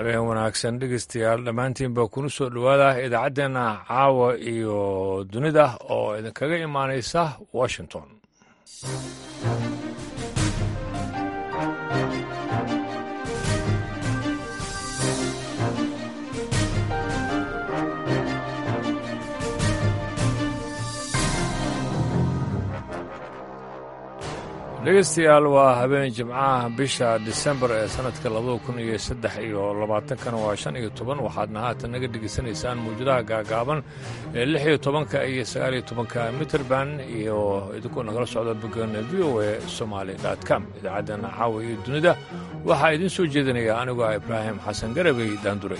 habeen wanaagsan dhegeystayaal dhammaantiinba kuna soo dhowaada idaacaddeenna caawa iyo dunida oo idinkaga imaanaysa washington dhegeystayaal waa habeen jimcaha bisha disembar ee sannadka labada kun iyo saddex iyo labaatankana waa shan iyo toban waxaadna haatan naga dhegeysanaysaan mawjadaha gaagaaban ee lix iyo tobanka iyo sagaal iyo tobanka mitrband iyo idinkoo nagala socda bogeena v o a somaali com idaacaddeenna caawa iyo dunida waxaa idiin soo jeedinaya anigoo ah ibraahim xasan garabey daanduray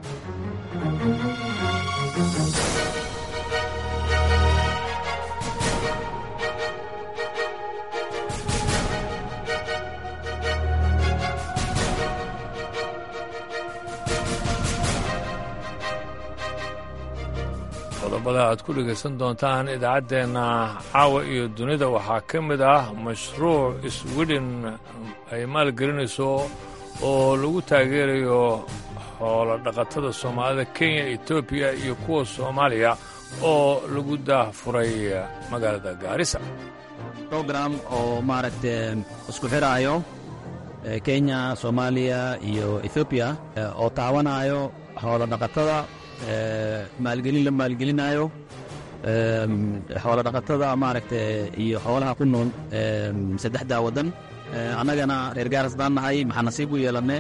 qodobada aad ku dhegaysan doontaan idaacaddeenna caawa iyo dunida waxaa ka mid ah mashruuc sweden ay maalgelinayso oo lagu taageerayo xoolo dhaqatada soomaalida kenya etoobiya iyo kuwa soomaaliya oo lagu daahfuray magaalada gaarisa program oo maaragta isku xiraayo kenya soomaaliya iyo ethoobiya oo taawanayo xoolo dhaqatada maalgelin la maalgelinayo xoolo dhaqatada maaragta iyo xoolaha ku nool saddexdaa waddan annagana reer gaaras baan nahay maxaa nasiib u yeelanne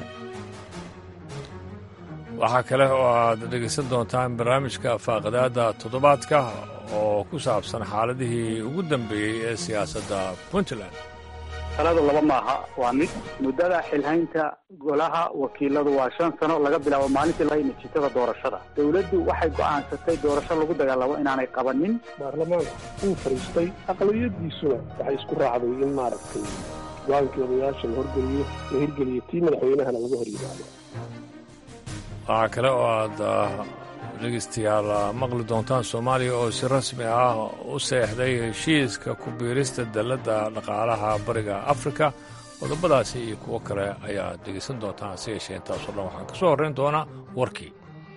waxaa kale oo aad dhegaysan doontaan barnaamijka faaqadaadda toddobaadka oo ku saabsan xaaladihii ugu dambeeyey ee siyaasadda puntland taladu laba maaha waa mid muddada xilhaynta golaha wakiiladu waa shan sano laga bilaabo maalintii lahay natiijada doorashada dowladdu waxay go'aansatay doorasho lagu dagaalamo inaanay qabanin baarlamaanka uu fadhiistay aqlabiyadiisuna waxay isku raacday in maaragtay go-aankii odayaasha la horgeliyo la hirgeliyo tii madaxweynahana laga hor yimaado waxaa kale oo aad dhegeystayaal maqli doontaan soomaaliya oo si rasmi ah u seexday heshiiska ku biirista dalladda dhaqaalaha bariga afrika qodobadaasi iyo kuwo kale ayaad dhegaysan doontaan hase yeeshee intaasoo dhan waxaan ka soo horrayn doonaa warkii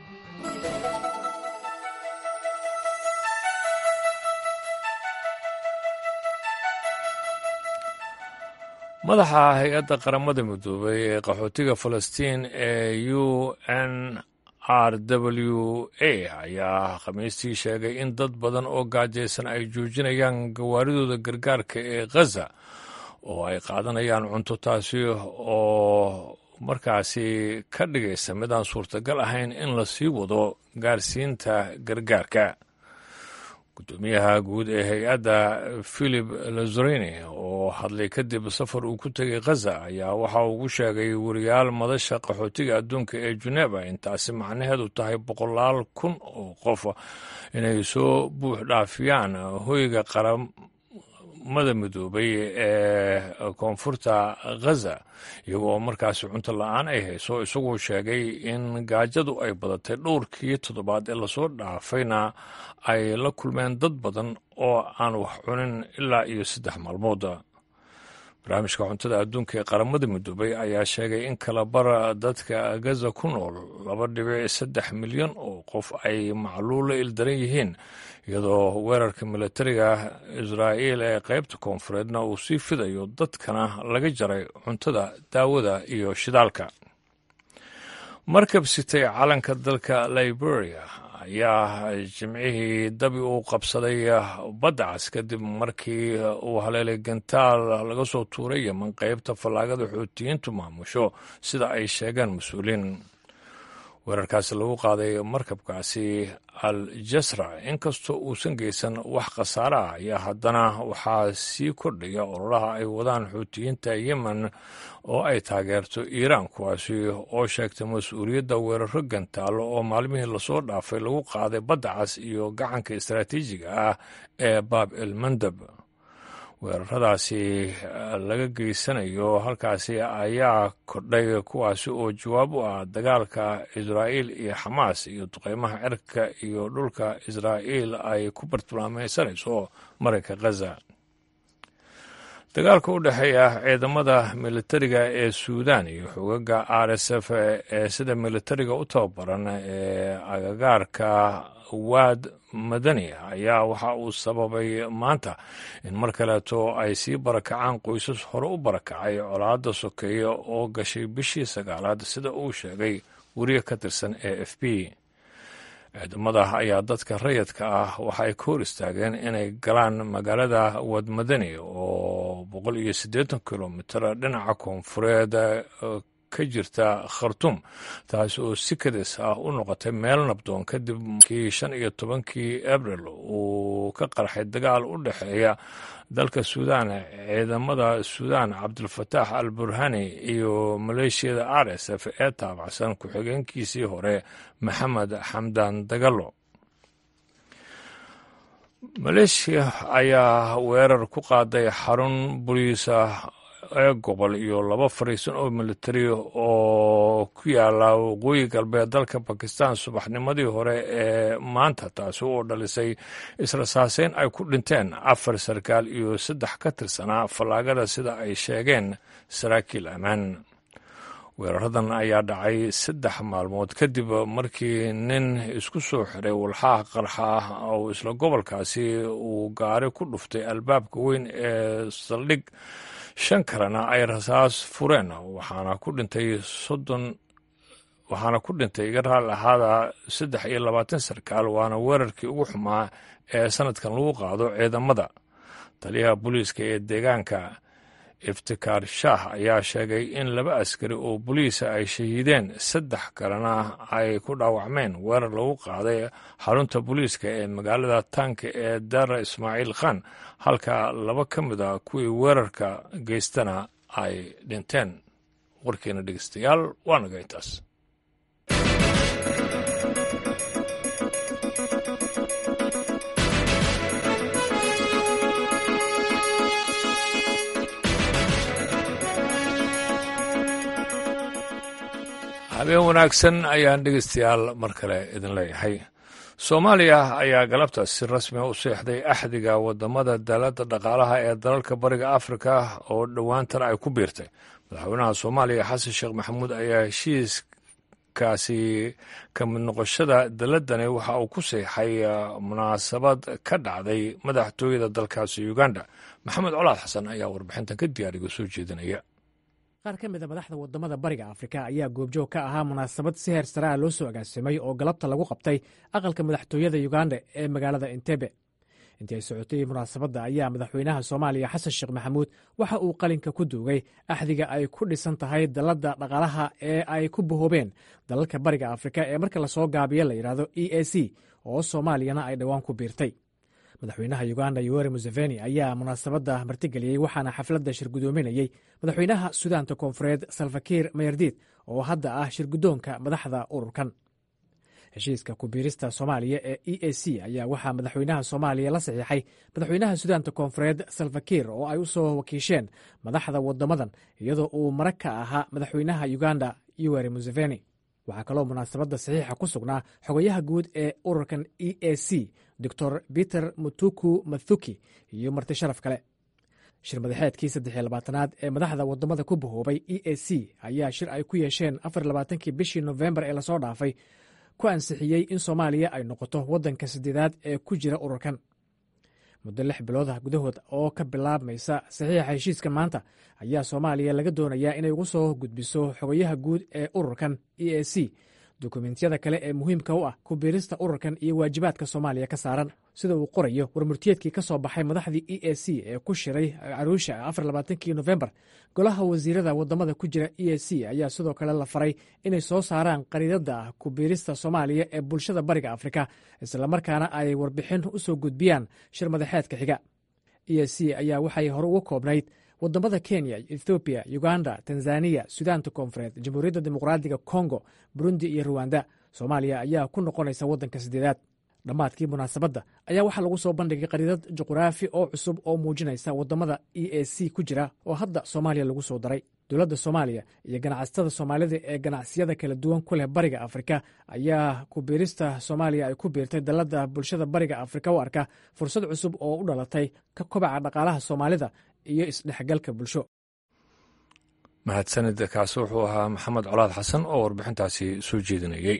madaxa hay-adda qaramada midoobay ee qaxootiga falastiin ee u n r w a ayaa khamiistii sheegay in dad badan oo gaajaysan ay joojinayaan gawaaridooda gargaarka ee khaza oo ay qaadanayaan cunto taasi oo markaasi ka dhigaysa mid aan suurtagal ahayn in la sii wado gaarsiinta gargaarka gudoomiyaha guud ee hay-adda philip lazarini oo hadlay kadib safar uu ku tegay khaza ayaa waxa ugu sheegay wariyaal madasha qaxootiga adduunka ee juneba intaasi macnaheedu tahay boqolaal kun oo qof inay soo buux dhaafiyaan hoyga qaramada midoobay ee koonfurta khaza iyagoo markaasi cunto la-aan ay hayso isagoo sheegay in gaajadu ay badatay dhowrkii toddobaad ee lasoo dhaafayna ay la kulmeen dad badan oo aan wax cunin ilaa iyo saddex maalmood barnaamijka cuntada adduunka ee qaramada midoobay ayaa sheegay in kalabara dadka gaza ku nool laba dhibic saddex milyan oo qof ay macluulo ildaran yihiin iyadoo weerarka militariga israa'iil ee qaybta koonfureedna uu sii fidayo dadkana laga jaray cuntada daawada iyo shidaalka markab sitay calanka dalka liberia ayaa jimcihii dabi uu qabsaday badda cas kadib markii uu haleelay gantaal laga soo tuuray yeman qaybta fallaagada xuutiyiintu maamusho sida ay sheegeen mas-uuliin weerarkaasi lagu qaaday markabkaasi al jasra inkastoo uusan geysan wax khasaare ah ayaa haddana waxaa sii kordhaya ololaha ay wadaan xuutiyiinta yemen oo ay taageerto iiraan kuwaasi oo sheegtay mas-uuliyadda weeraro gantaalo oo maalmihii lasoo dhaafay lagu qaaday badda cas iyo gacanka istaraatiijiga ah ee baab el mandab weeraradaasi laga geysanayo halkaasi ayaa kordhay kuwaasi oo jawaab u ah dagaalka israa'iil iyo xamaas iyo duqeymaha cirka iyo dhulka israa'iil ay ku bartilmaamaysanayso marinka khaza dagaalka u dhexeeya ciidamada militariga ee suudan iyo xogaga r s f ee sida militariga u tababaran ee agagaarka waad madani ayaa waxa uu sababay maanta in mar kaleeto ay sii barakacaan qoysas hore u barakacay colaadda sokeeya oo gashay bishii sagaalaad sida uu sheegay weriye ka tirsan e f b ciidamada ayaa dadka rayadka ah waxa ay ka hor istaageen inay galaan magaalada wadmadani oo boqol iyo siddeetan kilomitir dhinaca koonfureed ka jirta khartum taas oo si kadis ah u noqotay meel nabdoon kadib kii shan iyo tobankii abril uu ka qarxay dagaal u dhexeeya dalka suudan ciidamada suudan cabdulfataax al burhani iyo maleeshiyada r s f ee taabacsan ku-xigeenkiisii hore maxamed xamdan dagalo maleeshiya ayaa weerar ku qaaday xarun boliisa ee gobol iyo laba fariisan oo militari oo ku yaala waqooyi galbeed dalka bakistan subaxnimadii hore ee maanta taasi oo dhalisay israsaaseyn ay ku dhinteen afar sarkaal iyo saddex ka tirsanaa fallaagada sida ay sheegeen saraakiil ammaan weeraradan ayaa dhacay saddex maalmood kadib markii nin isku soo xiray walxaha qarxa ah oo isla gobolkaasi uu gaari ku dhuftay albaabka weyn ee saldhig shan kalena ay rasaas fureen waxaana ku dhintay soddon waxaana ku dhintay iga raal ahaada saddex iyo labaatan sarkaal waana weerarkii ugu xumaa ee sanadkan lagu qaado ciidamada taliyaha booliiska ee deegaanka iftikaar shaah ayaa sheegay in laba askari oo boliisa ay shahiideen saddex kalena ay ku dhaawacmeen weerar lagu qaaday xarunta booliiska ee magaalada taanka ee dara ismaaciil khan halka laba ka mid a kuwii weerarka geystana ay dhinteen warkeena dhegeystayaal waa naga intaas habeen wanaagsan ayaan dhegeystayaal mar kale idin leeyahay soomaaliya ayaa galabta si rasmiga u seexday axdiga wadamada daalada dhaqaalaha ee dalalka bariga afrika oo dhowaantan ay ku biirtay madaxweynaha soomaaliya xasan sheekh maxamuud ayaa heshiiskaasi ka mid noqoshada daladani waxa uu ku seexay munaasabad ka dhacday madaxtooyada dalkaasi uganda maxamed colaad xasan ayaa warbixintan ka diyaariga soo jeedinaya qaar ka mid a madaxda wadamada bariga afrika ayaa goobjoog ka ahaa munaasabad si heer saraa loo soo agaasimay oo galabta lagu qabtay aqalka madaxtooyada uganda ee magaalada entebe intii ay socotay munaasabadda ayaa madaxweynaha soomaaliya xasan sheekh maxamuud waxa uu qalinka ku duugay axdiga ay ku dhisan tahay dalladda dhaqaalaha ee ay ku bahoobeen dalalka bariga afrika ee marka lasoo gaabiyo la yidhaahdo e a c oo soomaaliyana ay dhowaan ku biirtay madaxweynaha uganda yoweri museveni ayaa munaasabadda martigeliyey waxaana xafladda shirgudoominayey madaxweynaha sudaanta koonfureed salfakiir mayardiid oo hadda ah shirgudoonka madaxda ururkan heshiiska kubiirista soomaaliya ee e a c ayaa waxaa madaxweynaha soomaaliya la saxiixay madaxweynaha sudaanta koonfureed salfakiir oo ay u soo wakiisheen madaxda wadamadan iyadoo uu marag ka ahaa madaxweynaha uganda yoweri museveni waxaa kaloo munaasabadda saxiixa ku sugnaa xogayaha guud ee ururkan e a c doctor peter mutuku mathuki iyo marti sharaf kale shir madaxeedkii saddexiyo labaatanaad ee madaxda wadamada ku bahoobay e a c ayaa shir ay ku yeesheen afar labaatankii bishii nofembar ee lasoo dhaafay ku ansixiyey in soomaaliya ay noqoto waddanka saddeedaad ee ku jira ururkan muddo lix biloodah gudahood oo ka bilaabmaysa saxiixa heshiiskan maanta ayaa soomaaliya laga doonayaa inay ugu soo gudbiso xogayaha guud ee ururkan e a c dokumentiyada kale ee muhiimka u ah kubiirista ururkan iyo waajibaadka soomaaliya ka saaran sida uu qorayo warmurtiyeedkii ka soo baxay madaxdii e a c ee ku shiray caruusha afar labaatankii nofembar golaha wasiirada wadamada ku jira e a c ayaa sidoo kale la faray inay soo saaraan qariidada ah kubiirista soomaaliya ee bulshada bariga afrika islamarkaana ay warbixin u soo gudbiyaan shir madaxeedka xiga e a c ayaa waxay hore uga koobnayd wadamada kenya ethoobiya uganda tanzaniya sudaanta koonfureed jamhuuriyadda dimuqraadiga kongo burundi iyo ruwanda soomaaliya ayaa ku noqonaysa waddanka saddeedaad dhammaadkii munaasabadda ayaa waxaa lagu soo bandhigay qariidad juquraafi oo cusub oo muujinaysa wadamada e a c ku jira oo hadda soomaaliya lagu soo daray dowladda soomaaliya iyo ganacsatada soomaalida ee ganacsiyada kala duwan ku leh bariga afrika ayaa kubiirista soomaaliya ay ku biirtay dalladda bulshada bariga afrika u arka fursad cusub oo u dhalatay ka kobaca dhaqaalaha soomaalida iyo isdhexgalka bulsho mahadsanid kaasi wuxuu ahaa maxamed colaad xasan oo warbixintaasi soo jeedinayey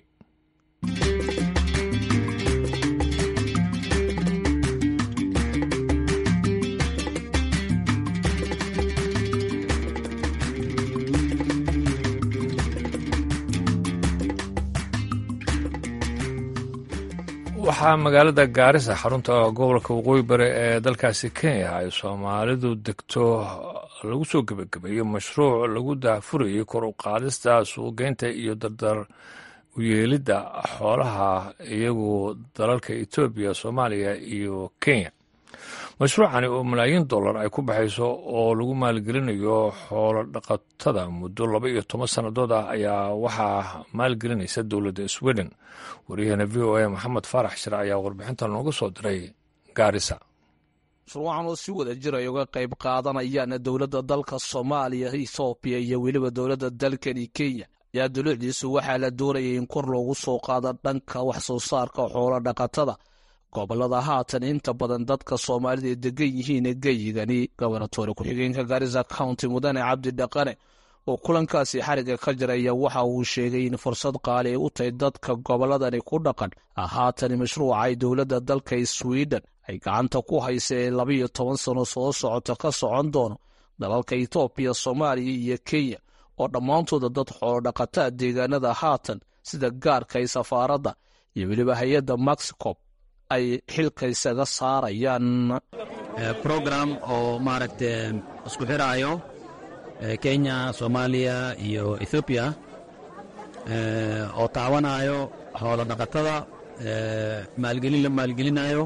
waxaa magaalada gaarisa xarunta gobolka waqooyi bari ee dalkaasi kenya ay soomaalidu degto lagu soo gebagabeeyo mashruuc lagu daafurayay kor u qaadista suuqgeynta iyo dardar uyeelidda xoolaha iyagu dalalka etoobiya soomaaliya iyo kenya mashruucani oo malaayiin dollar ay ku baxayso oo lagu maalgelinayo xoolo dhaqatada muddo laba iyo toban sannadood ah ayaa waxaa maalgelinaysa dowladda sweden waryaheena v o a maxamed faarax shire ayaa warbixinta nooga soo diray gaarisa mashruucan oo si wada jir ay uga qayb qaadanayaan dowladda dalka soomaaliya ethoobiya iyo weliba dowladda dalkani kenya ayaa dulucdiisu waxaa la doonayay in kor loogu soo qaado dhanka wax soo saarka xoolo dhaqatada gobolada haatan inta badan dadka soomaalida ay degan yihiin geyigani gobernatoore ku-xigeenka gaarisa county mudane cabdi dhaqane oo kulankaasi xariga ka jiraya waxa uu sheegay in fursad qaali ay u tahay dadka gobolladani ku dhaqan haatan mashruuca ay dowladda dalka sweden ay gacanta ku haysa ee labiyo toban sano soo socota ka socon doono dalalka etoobiya soomaaliya iyo kenya oo dhammaantooda dad xoolodhaqataa deegaanada haatan sida gaarka ay safaaradda iyo weliba hay-adda mexico ay xilka isaga saarayaan program oo maaragta isku xiraayo kenya soomaaliya iyo ethoobiya oo taawanayo xoolo dhaqatada maalgelin la maalgelinayo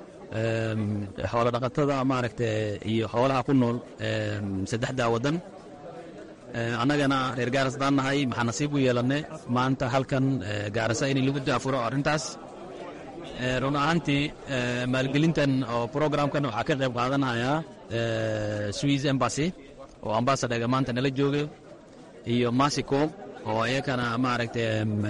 xoolo dhaqatada maaragta iyo xoolaha ku nool saddexdaa waddan annagana reer gaaras daan nahay maxaa nasiib u yeelannay maanta halkan gaarasa in lagu daafuro arrintaas run ahaantii maalgelintan oo programkan waxaa ka qayb qaadanaya swiss embassy oo ambasadhaga maanta nala jooga iyo masico oo iyakana maaragta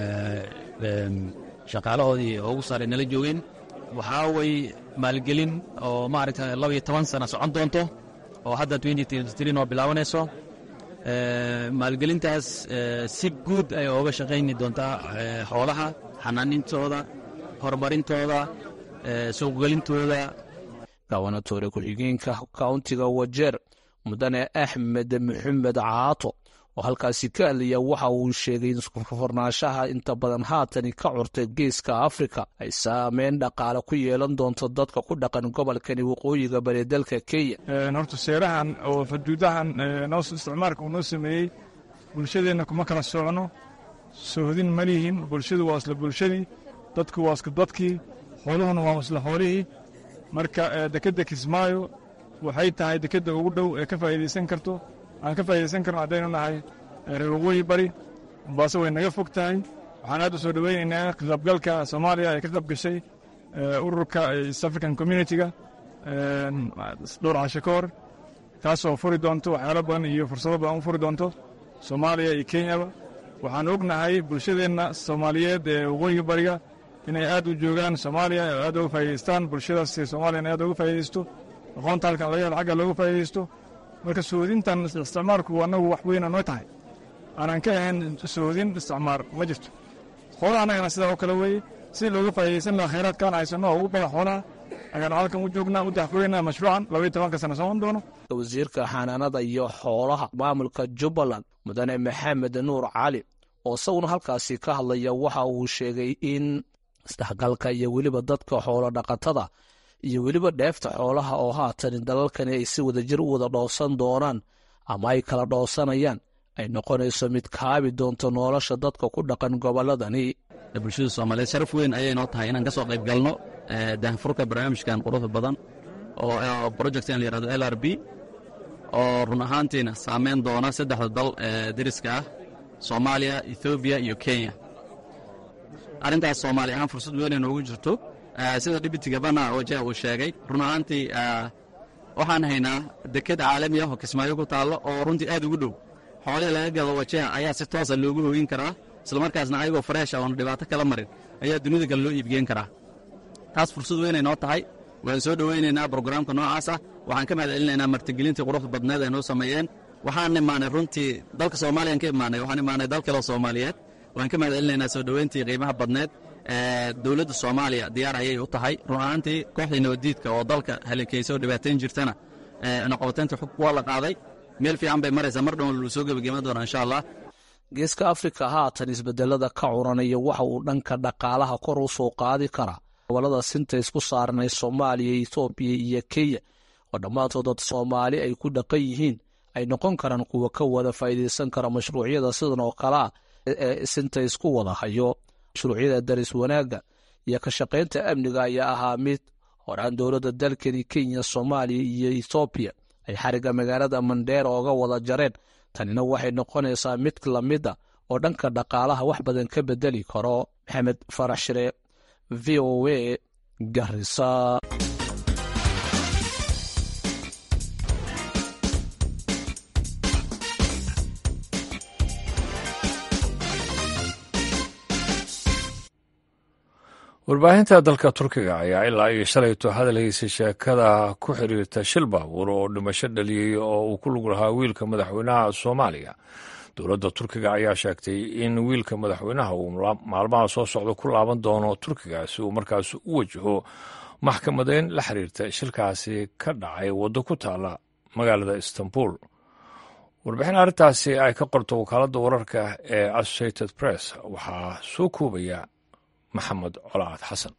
shaqaalahoodii ugu saaray nala joogeen waxaa way maalgelin oo maaragta laba iyo toban sana socon doonto oo hadda oo bilaabanayso maalgelintaas si guud ay ooga shaqayni doontaa xoolaha xanaanintooda horumarintooda suuqgelintooda gobernatoore ku-xigeenka kauntiga wajeer mudane axmed maxamed caato oo halkaasi ka hadlaya waxa uu sheegay in iskufornaanshaha inta badan haatani ka curtay geeska afrika ay saameyn dhaqaale ku yeelan doonto dadka ku dhaqan gobolkani waqooyiga bari dalka kenya horta seerahan oo xuduudahan noo isticmaalka uu noo sameeyey bulshadeenna kuma kala socno sohdin ma lihin bulshadu waa isla bulshadii dadku waa isku dadkii xooluhuna waa isla xoolihii marka dekedda kismaayo waxay tahay dekedda ugu dhow ee ka faa'iidaysan karto aan ka faa'iidaysan karno haddaynu nahay reer waqooyi bari mombaaso way naga fog tahay waxaan aad u soo dhoweynaynaa qaybgalka soomaaliya ee ka qayb gashay ururka east african communitiga dhowr casho ka hor taasoo furi doonto waxyaalo badan iyo fursado badan u furi doonto soomaaliya iyo kenyaba waxaan ognahay bulshadeenna soomaaliyeed ee waqooyiga bariga inay aad u joogaan soomaaliya oo aad uga faa'idaystaan bulshadaas soomaaliyana aad uga faa'iidaysto aqoonta halkan laga helo xagga looga faa'iidaysto marka soodintan isticmaalku annagu wax weyna noo tahay aanan ka ahayn soodin isticmaar ma jirto xoolaha annagana sidaa oo kale weeye si looga faa'iidaysan laha khayraadkaan haysanno oo ugu badan xoolaha ayaanu halkan u joognaa u daxfureynaa mashruucan labaiyo tobanka sana socon doono wasiirka xanaanada iyo xoolaha maamulka jubbaland mudane maxamed nuur cali oo isaguna halkaasi ka hadlaya waxa uu sheegay in isdhexgalka iyo weliba dadka xoolo dhaqatada iyo weliba dheefta xoolaha oo haatan dalalkani ay si wada jir u wada dhoosan doonaan ama ay kala dhoosanayaan ay noqonayso mid kaabi doonto nolosha dadka ku dhaqan gobolladani bulshada soomaaliyeed sharaf weyn ayay noo tahay inaan ka soo qayb galno daahfurka barnaamijkan quruxda badan oo projectan la yihahdo l r b oo run ahaantiina saameyn doona saddexda dal ee deriska ah soomaaliya ethoobiya iyo kenya arrintaas soomaali ahaan fursad weyn ay noogu jirto sida dhibitiga bana wajah uu sheegay run ahaantii waxaan haynaa deked caalami ah oo kismaayo ku taallo oo runtii aad ugu dhow xoolihii laga gado wajaha ayaa si toosa loogu hogin karaa islamarkaasna ayagoo fareesha oona dhibaato kala marin ayaa dunida kale loo iibgeen karaa taas fursad weynay noo tahay waan soo dhowaynaynaa brograamka noocaas ah waxaan ka mahad celinaynaa martigelintii quruxda badneed ay noo sameeyeen waxaan imaanay runtii dalka soomaaliyan ka imaanay waxaan imaanay dal kaleo soomaaliyeed waxaan ka mahad celinaynaa soo dhoweyntii qiimaha badneed dowladda soomaaliya diyaar ayay u tahay run ahaantii kooxdii nabaddiidka oo dalka halakeysa oo dhibaatayn jirtana noqobateynta xug waa la qaaday meel fiican bay maraysaa mar dhown lu soo gebagema doonaa insha allah geeska afrika haatan isbedelada ka curanaya waxa uu dhanka dhaqaalaha kor u soo qaadi karaa gobolada sinta isku saaranay soomaaliya etoobiya iyo kenya oo dhammaantood dad soomaali ay ku dhaqan yihiin ay noqon karaan kuwa ka wada faa'iidaysan kara mashruucyada sidan oo kale ah ee sinta isku wada hayo mashruucyada daris wanaagga iyo ka shaqaynta amniga ayaa ahaa mid horaan dowladda dalkani kenya soomaaliya iyo etoobiya ay xarigga magaalada mandheera ooga wada jareen tanina waxay noqonaysaa mid lamida oo dhanka dhaqaalaha wax badan ka bedeli karo maxamed farax shire v o a garisa warbaahinta dalka turkiga ayaa ilaa iyo shalayto hadalhaysay sheekada ku xiriirta shil baabuur oo dhimasho dhaliyey oo uu ku lug lahaa wiilka madaxweynaha soomaaliya dowladda turkiga ayaa sheegtay in wiilka madaxweynaha uu maalmaha soo socda ku laaban doono turkiga si uu markaas u wajaho maxkamadeyn la xiriirta shilkaasi ka dhacay waddo ku taala magaalada istanbul warbixin arrintaasi ay ka qorto wakaaladda wararka ee associated press waxaa soo koobaya maxamed colaad xasan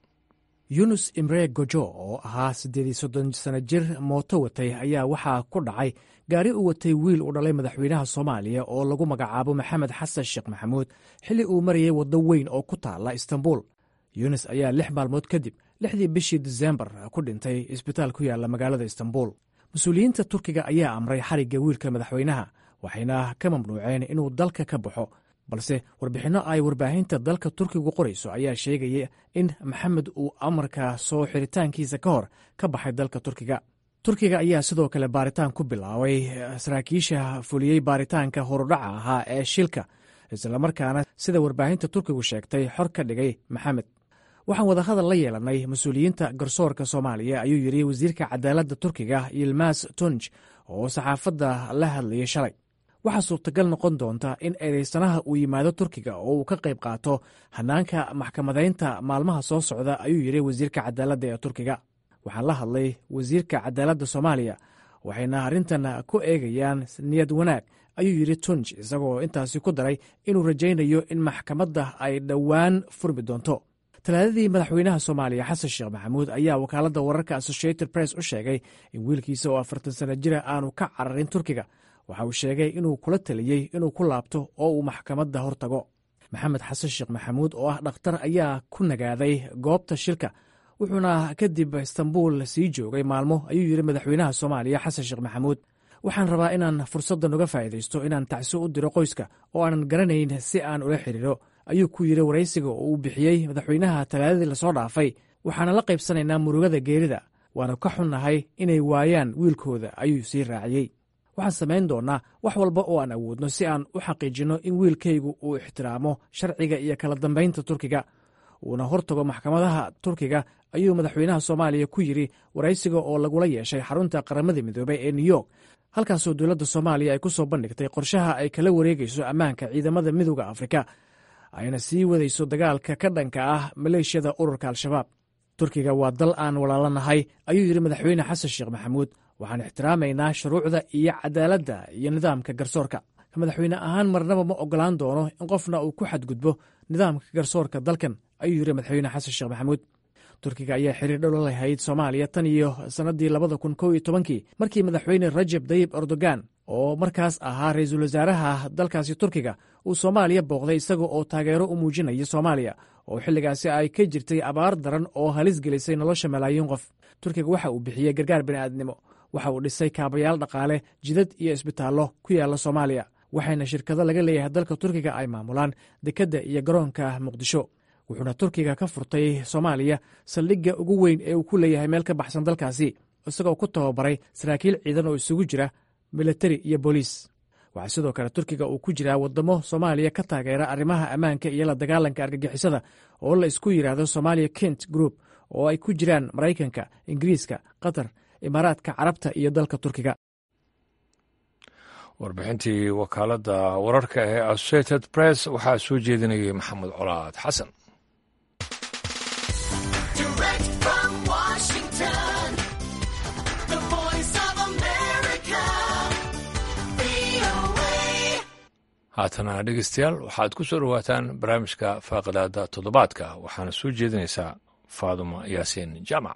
yunus imre gojo oo ahaa siddeed iyo soddon sano jir mooto watay ayaa waxaa ku dhacay gaari u watay wiil uu dhalay madaxweynaha soomaaliya oo lagu magacaabo maxamed xasan sheekh maxamuud xilli uu marayay waddo weyn oo ku taala istanbul yunis ayaa lix maalmood kadib lixdii bishii disembar ku dhintay isbitaal ku yaalla magaalada istanbul mas-uuliyiinta turkiga ayaa amray xarigga wiilka madaxweynaha waxayna ka mamnuuceen inuu dalka ka baxo balse warbixinno ay warbaahinta dalka turkigu qorayso ayaa sheegaya in maxamed uu amarka soo xiritaankiisa ka hor ka baxay dalka turkiga turkiga ayaa sidoo kale baaritaan ku bilaabay saraakiisha fuliyey baaritaanka horudhaca ahaa ee shilka islamarkaana sida warbaahinta turkigu sheegtay xor ka dhigay maxamed waxaan wadahadal la yeelanay mas-uuliyiinta garsoorka soomaaliya ayuu yidhi wasiirka cadaaladda turkiga yilmas tunj oo saxaafadda la hadlayay shalay waxaa suurtagal noqon doonta in eedeysanaha uu yimaado turkiga oo uu ka qayb qaato hanaanka maxkamadaynta maalmaha soo socda ayuu yidhi wasiirka cadaaladda ee turkiga waxaan la hadlay wasiirka cadaaladda soomaaliya waxayna arrintan ku eegayaan niyad wanaag ayuu yidhi tunj isagoo intaasi ku daray inuu rajaynayo in maxkamadda ay dhowaan furmi doonto talaadadii madaxweynaha soomaaliya xasan sheekh maxamuud ayaa wakaaladda wararka associated press u sheegay in wiilkiisa oo afartan sano jira aanu ka cararin turkiga waxa uu sheegay inuu kula taliyey inuu ku laabto oo uu maxkamadda hor tago maxamed xasan sheekh maxamuud oo ah dhakhtar ayaa ku nagaaday goobta shilka wuxuuna kadib istanbul sii joogay maalmo ayuu yidhi madaxweynaha soomaaliya xasan sheekh maxamuud waxaan rabaa inaan fursaddan uga faa'iidaysto inaan tacso u diro qoyska oo aanan garanayn si aan ula xidhiiro ayuu ku yidhi waraysiga oo uu bixiyey madaxweynaha talaadadii lasoo dhaafay waxaana la qaybsanaynaa murugada geerida waana ka xunnahay inay waayaan wiilkooda ayuu sii raaciyey waxaan samayn doonnaa wax walba oo aan awoodno si aan u xaqiijinno in wiilkaygu uu ixtiraamo sharciga iyo kala dambaynta turkiga uuna hortago maxkamadaha turkiga ayuu madaxweynaha soomaaliya ku yidhi waraysiga oo lagula yeeshay xarunta qaramada midoobey ee new york halkaasoo dowladda soomaaliya ay ku soo bandhigtay qorshaha ay kala wareegayso ammaanka ciidamada midooda afrika ayna sii wadayso dagaalka ka dhanka ah maleeshiyada ururka al-shabaab turkiga waa dal aan walaalanahay ayuu yidhi madaxweyne xasan sheekh maxamuud waxaan ixtiraamaynaa shuruucda iyo cadaaladda iyo nidaamka garsoorka madaxweyne ahaan marnaba ma ogolaan doono in qofna uu ku xadgudbo nidaamka garsoorka dalkan ayuu yidhi madaxweyne xasan sheekh maxamuud turkiga ayaa xiriir dhow la lahayd soomaaliya tan iyo sannaddii labada kun kow iyo tobankii markii madaxweyne rajab dayib erdogan oo markaas ahaa ra-iisul wasaaraha dalkaasi turkiga uu soomaaliya booqday isaga oo taageero u muujinaya soomaaliya oo xilligaasi ay ka jirtay abaar daran oo halis gelisay nolosha malaayiin qof turkiga waxa uu bixiyey gargaar bini'aadnimo waxa uu dhisay kaabayaal dhaqaale jidad iyo isbitaallo ku yaalla soomaaliya waxayna shirkado laga leeyahay dalka turkiga ay maamulaan dekedda iyo garoonka muqdisho wuxuuna turkiga ka furtay soomaaliya saldhigga ugu weyn ee uu ku leeyahay meel ka baxsan dalkaasi isagoo ku tababaray saraakiil ciidan oo isugu jira militari iyo booliis waxaa sidoo kale turkiga uu ku jiraa waddamo soomaaliya ka taageera arrimaha ammaanka iyo la dagaalanka argagixisada oo la isku yidhaahdo somaaliya kent group oo ay ku jiraan maraykanka ingiriiska qatar imaaraadka carabta iyo dalka turkiga warbixintii wakaaladda wararka ee associated press waxaa soo jeedinayay maxamed colaad xasan haatana dhegeystayaal waxaad ku soo dhowaataan barnaamijka faaqidaada toddobaadka waxaana soo jeedinaysaa faaduma yaasiin jaamac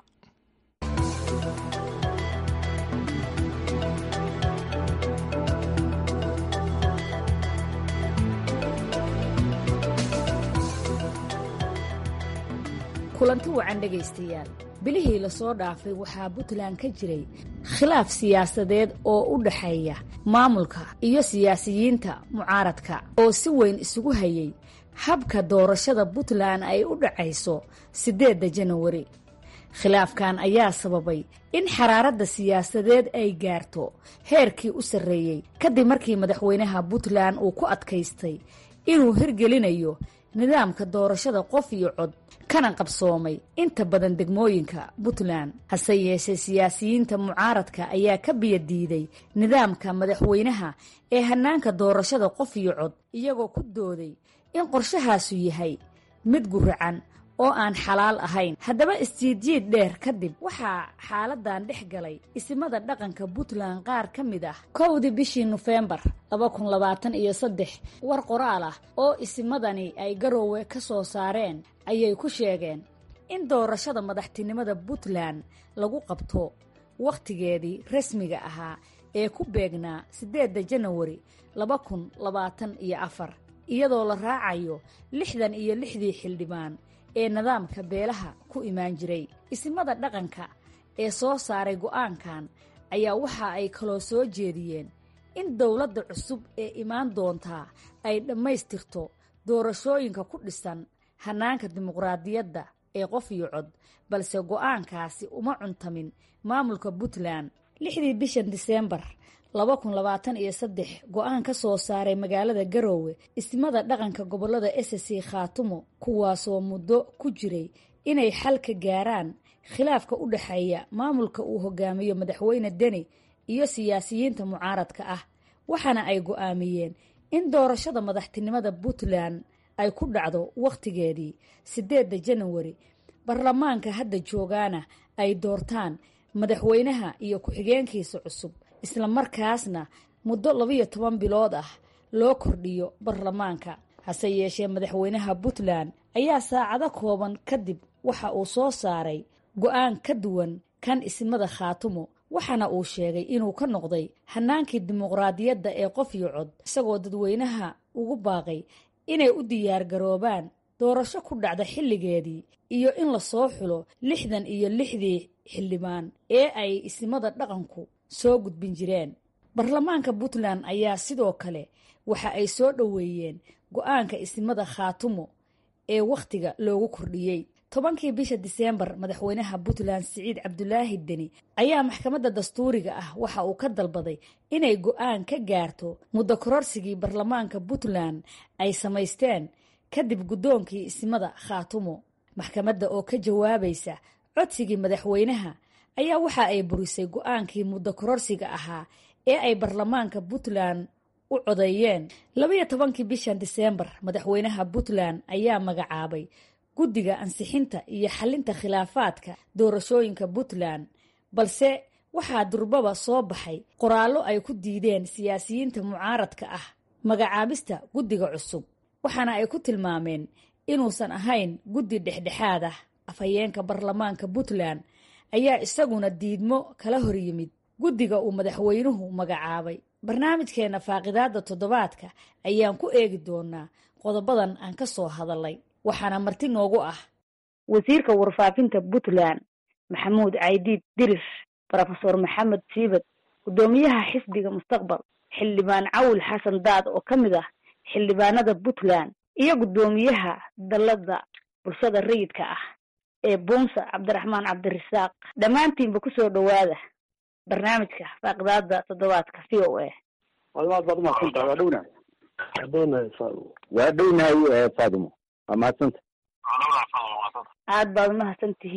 kulanti wacan dhegaystayaal bilihii lasoo dhaafay waxaa puntland ka jiray khilaaf siyaasadeed oo u dhaxeeya maamulka iyo siyaasiyiinta mucaaradka oo si weyn isugu hayay habka doorashada puntland ay u dhacayso siddeedda janawari khilaafkan ayaa sababay in xaraaradda siyaasadeed ay gaarto heerkii u sarreeyey kadib markii madaxweynaha puntland uu ku adkaystay inuu hirgelinayo nidaamka doorashada qof iyo cod kana qabsoomay inta badan degmooyinka puntland hase yeeshee siyaasiyiinta mucaaradka ayaa ka biyadiiday nidaamka madaxweynaha ee hanaanka doorashada qof iyo cod iyagoo ku dooday in qorshahaasu yahay mid guracan oo aan xalaal ahayn haddaba istiidjiid dheer kadib waxaa xaaladan dhex galay isimada dhaqanka puntland qaar ka mid ah kowdii bishii nofembar laba kun labaatan iyo saddex war qoraal ah oo isimadani ay garoowe ka soo saareen ayay ku sheegeen in doorashada madaxtinimada puntland lagu qabto wakhtigeedii rasmiga ahaa ee ku beegnaa siddeedda janawari laba kun labaatan iyo afar iyadoo la raacayo lixdan iyo lixdii xildhibaan ee nidaamka beelaha ku imaan jiray isimada dhaqanka ee soo saaray go'aankan ayaa waxa ay kaloo soo jeediyeen in dowladda cusub ee imaan doontaa ay dhammaystirto doorashooyinka ku dhisan hanaanka dimuqraadiyadda ee qof iyo cod balse go'aankaasi uma cuntamin maamulka puntland lixdii bishan diseembar laba kun labaatan iyo saddex go-aan ka soo saaray magaalada garoowe ismada dhaqanka gobolada ssc khaatumo kuwaasoo muddo ku jiray inay xal ka gaaraan khilaafka u dhexeeya maamulka uu hogaamiyo madaxweyne deni iyo siyaasiyiinta mucaaradka ah waxaana ay go'aamiyeen in doorashada madaxtinimada puntland ay ku dhacdo wakhtigeedii siddeedda janawari baarlamaanka hadda joogaana ay doortaan madaxweynaha iyo ku-xigeenkiisa cusub isla markaasna muddo labiyo toban bilood ah loo kordhiyo baarlamaanka hase yeeshee madaxweynaha puntland ayaa saacado kooban kadib waxa uu soo saaray go-aan ka duwan kan ismada khaatumo waxaana uu sheegay inuu ka noqday hanaankii dimuqraadiyadda ee qof iyo cod isagoo dadweynaha ugu baaqay inay u diyaargaroobaan doorasho ku dhacda xilligeedii iyo in lasoo xulo lixdan iyo lixdii xildhibaan ee ay ismada dhaqanku soo gudbin jireen baarlamaanka puntland ayaa sidoo kale waxa ay soo dhoweeyeen go-aanka ismada khaatumo ee wakhtiga loogu kordhiyey tobankii bisha diseembar madaxweynaha puntland siciid cabdulaahi deni ayaa maxkamadda dastuuriga ah waxa uu ka dalbaday inay go-aan ka gaarto muddo kororsigii baarlamaanka puntland ay samaysteen kadib guddoonkii ismada khaatumo maxkamadda oo ka jawaabaysa codsigii madaxweynaha ayaa waxa ay burisay go-aankii muddo kororsiga ahaa ee ay baarlamaanka puntland u codeeyeen labayo tobankii bishan diseembar madaxweynaha puntland ayaa magacaabay guddiga ansixinta iyo xalinta khilaafaadka doorashooyinka puntland balse waxaa durbaba soo baxay qoraallo ay ku diideen siyaasiyiinta mucaaradka ah magacaabista guddiga cusub waxaana ay ku tilmaameen inuusan ahayn guddi dhexdhexaad ah afhayeenka baarlamaanka puntland ayaa isaguna diidmo kala hor yimid guddiga uu madaxweynuhu magacaabay barnaamijkeenna faaqidaadda toddobaadka ayaan ku eegi doonaa qodobadan aan ka soo hadalay waxaana marti noogu ah wasiirka warfaafinta puntland maxamuud caydiid dirir rofeor maxamed siibad guddoomiyaha xisbiga mustaqbal xildhibaan cawil xasan daad oo ka mid ah xildhibaanada puntland iyo guddoomiyaha dallada bulshada rayidka ah ee buunsa cabdiraxmaan cabdirasaaq dhammaantiinba kusoo dhowaada barnaamijka faaqidaada toddobaadka v o a wadaad baad umahadsantaha waa dhownahay adoonahay faadimo waa dhownahay faadimo waa mahadsanta aad baad umahadsan tihiin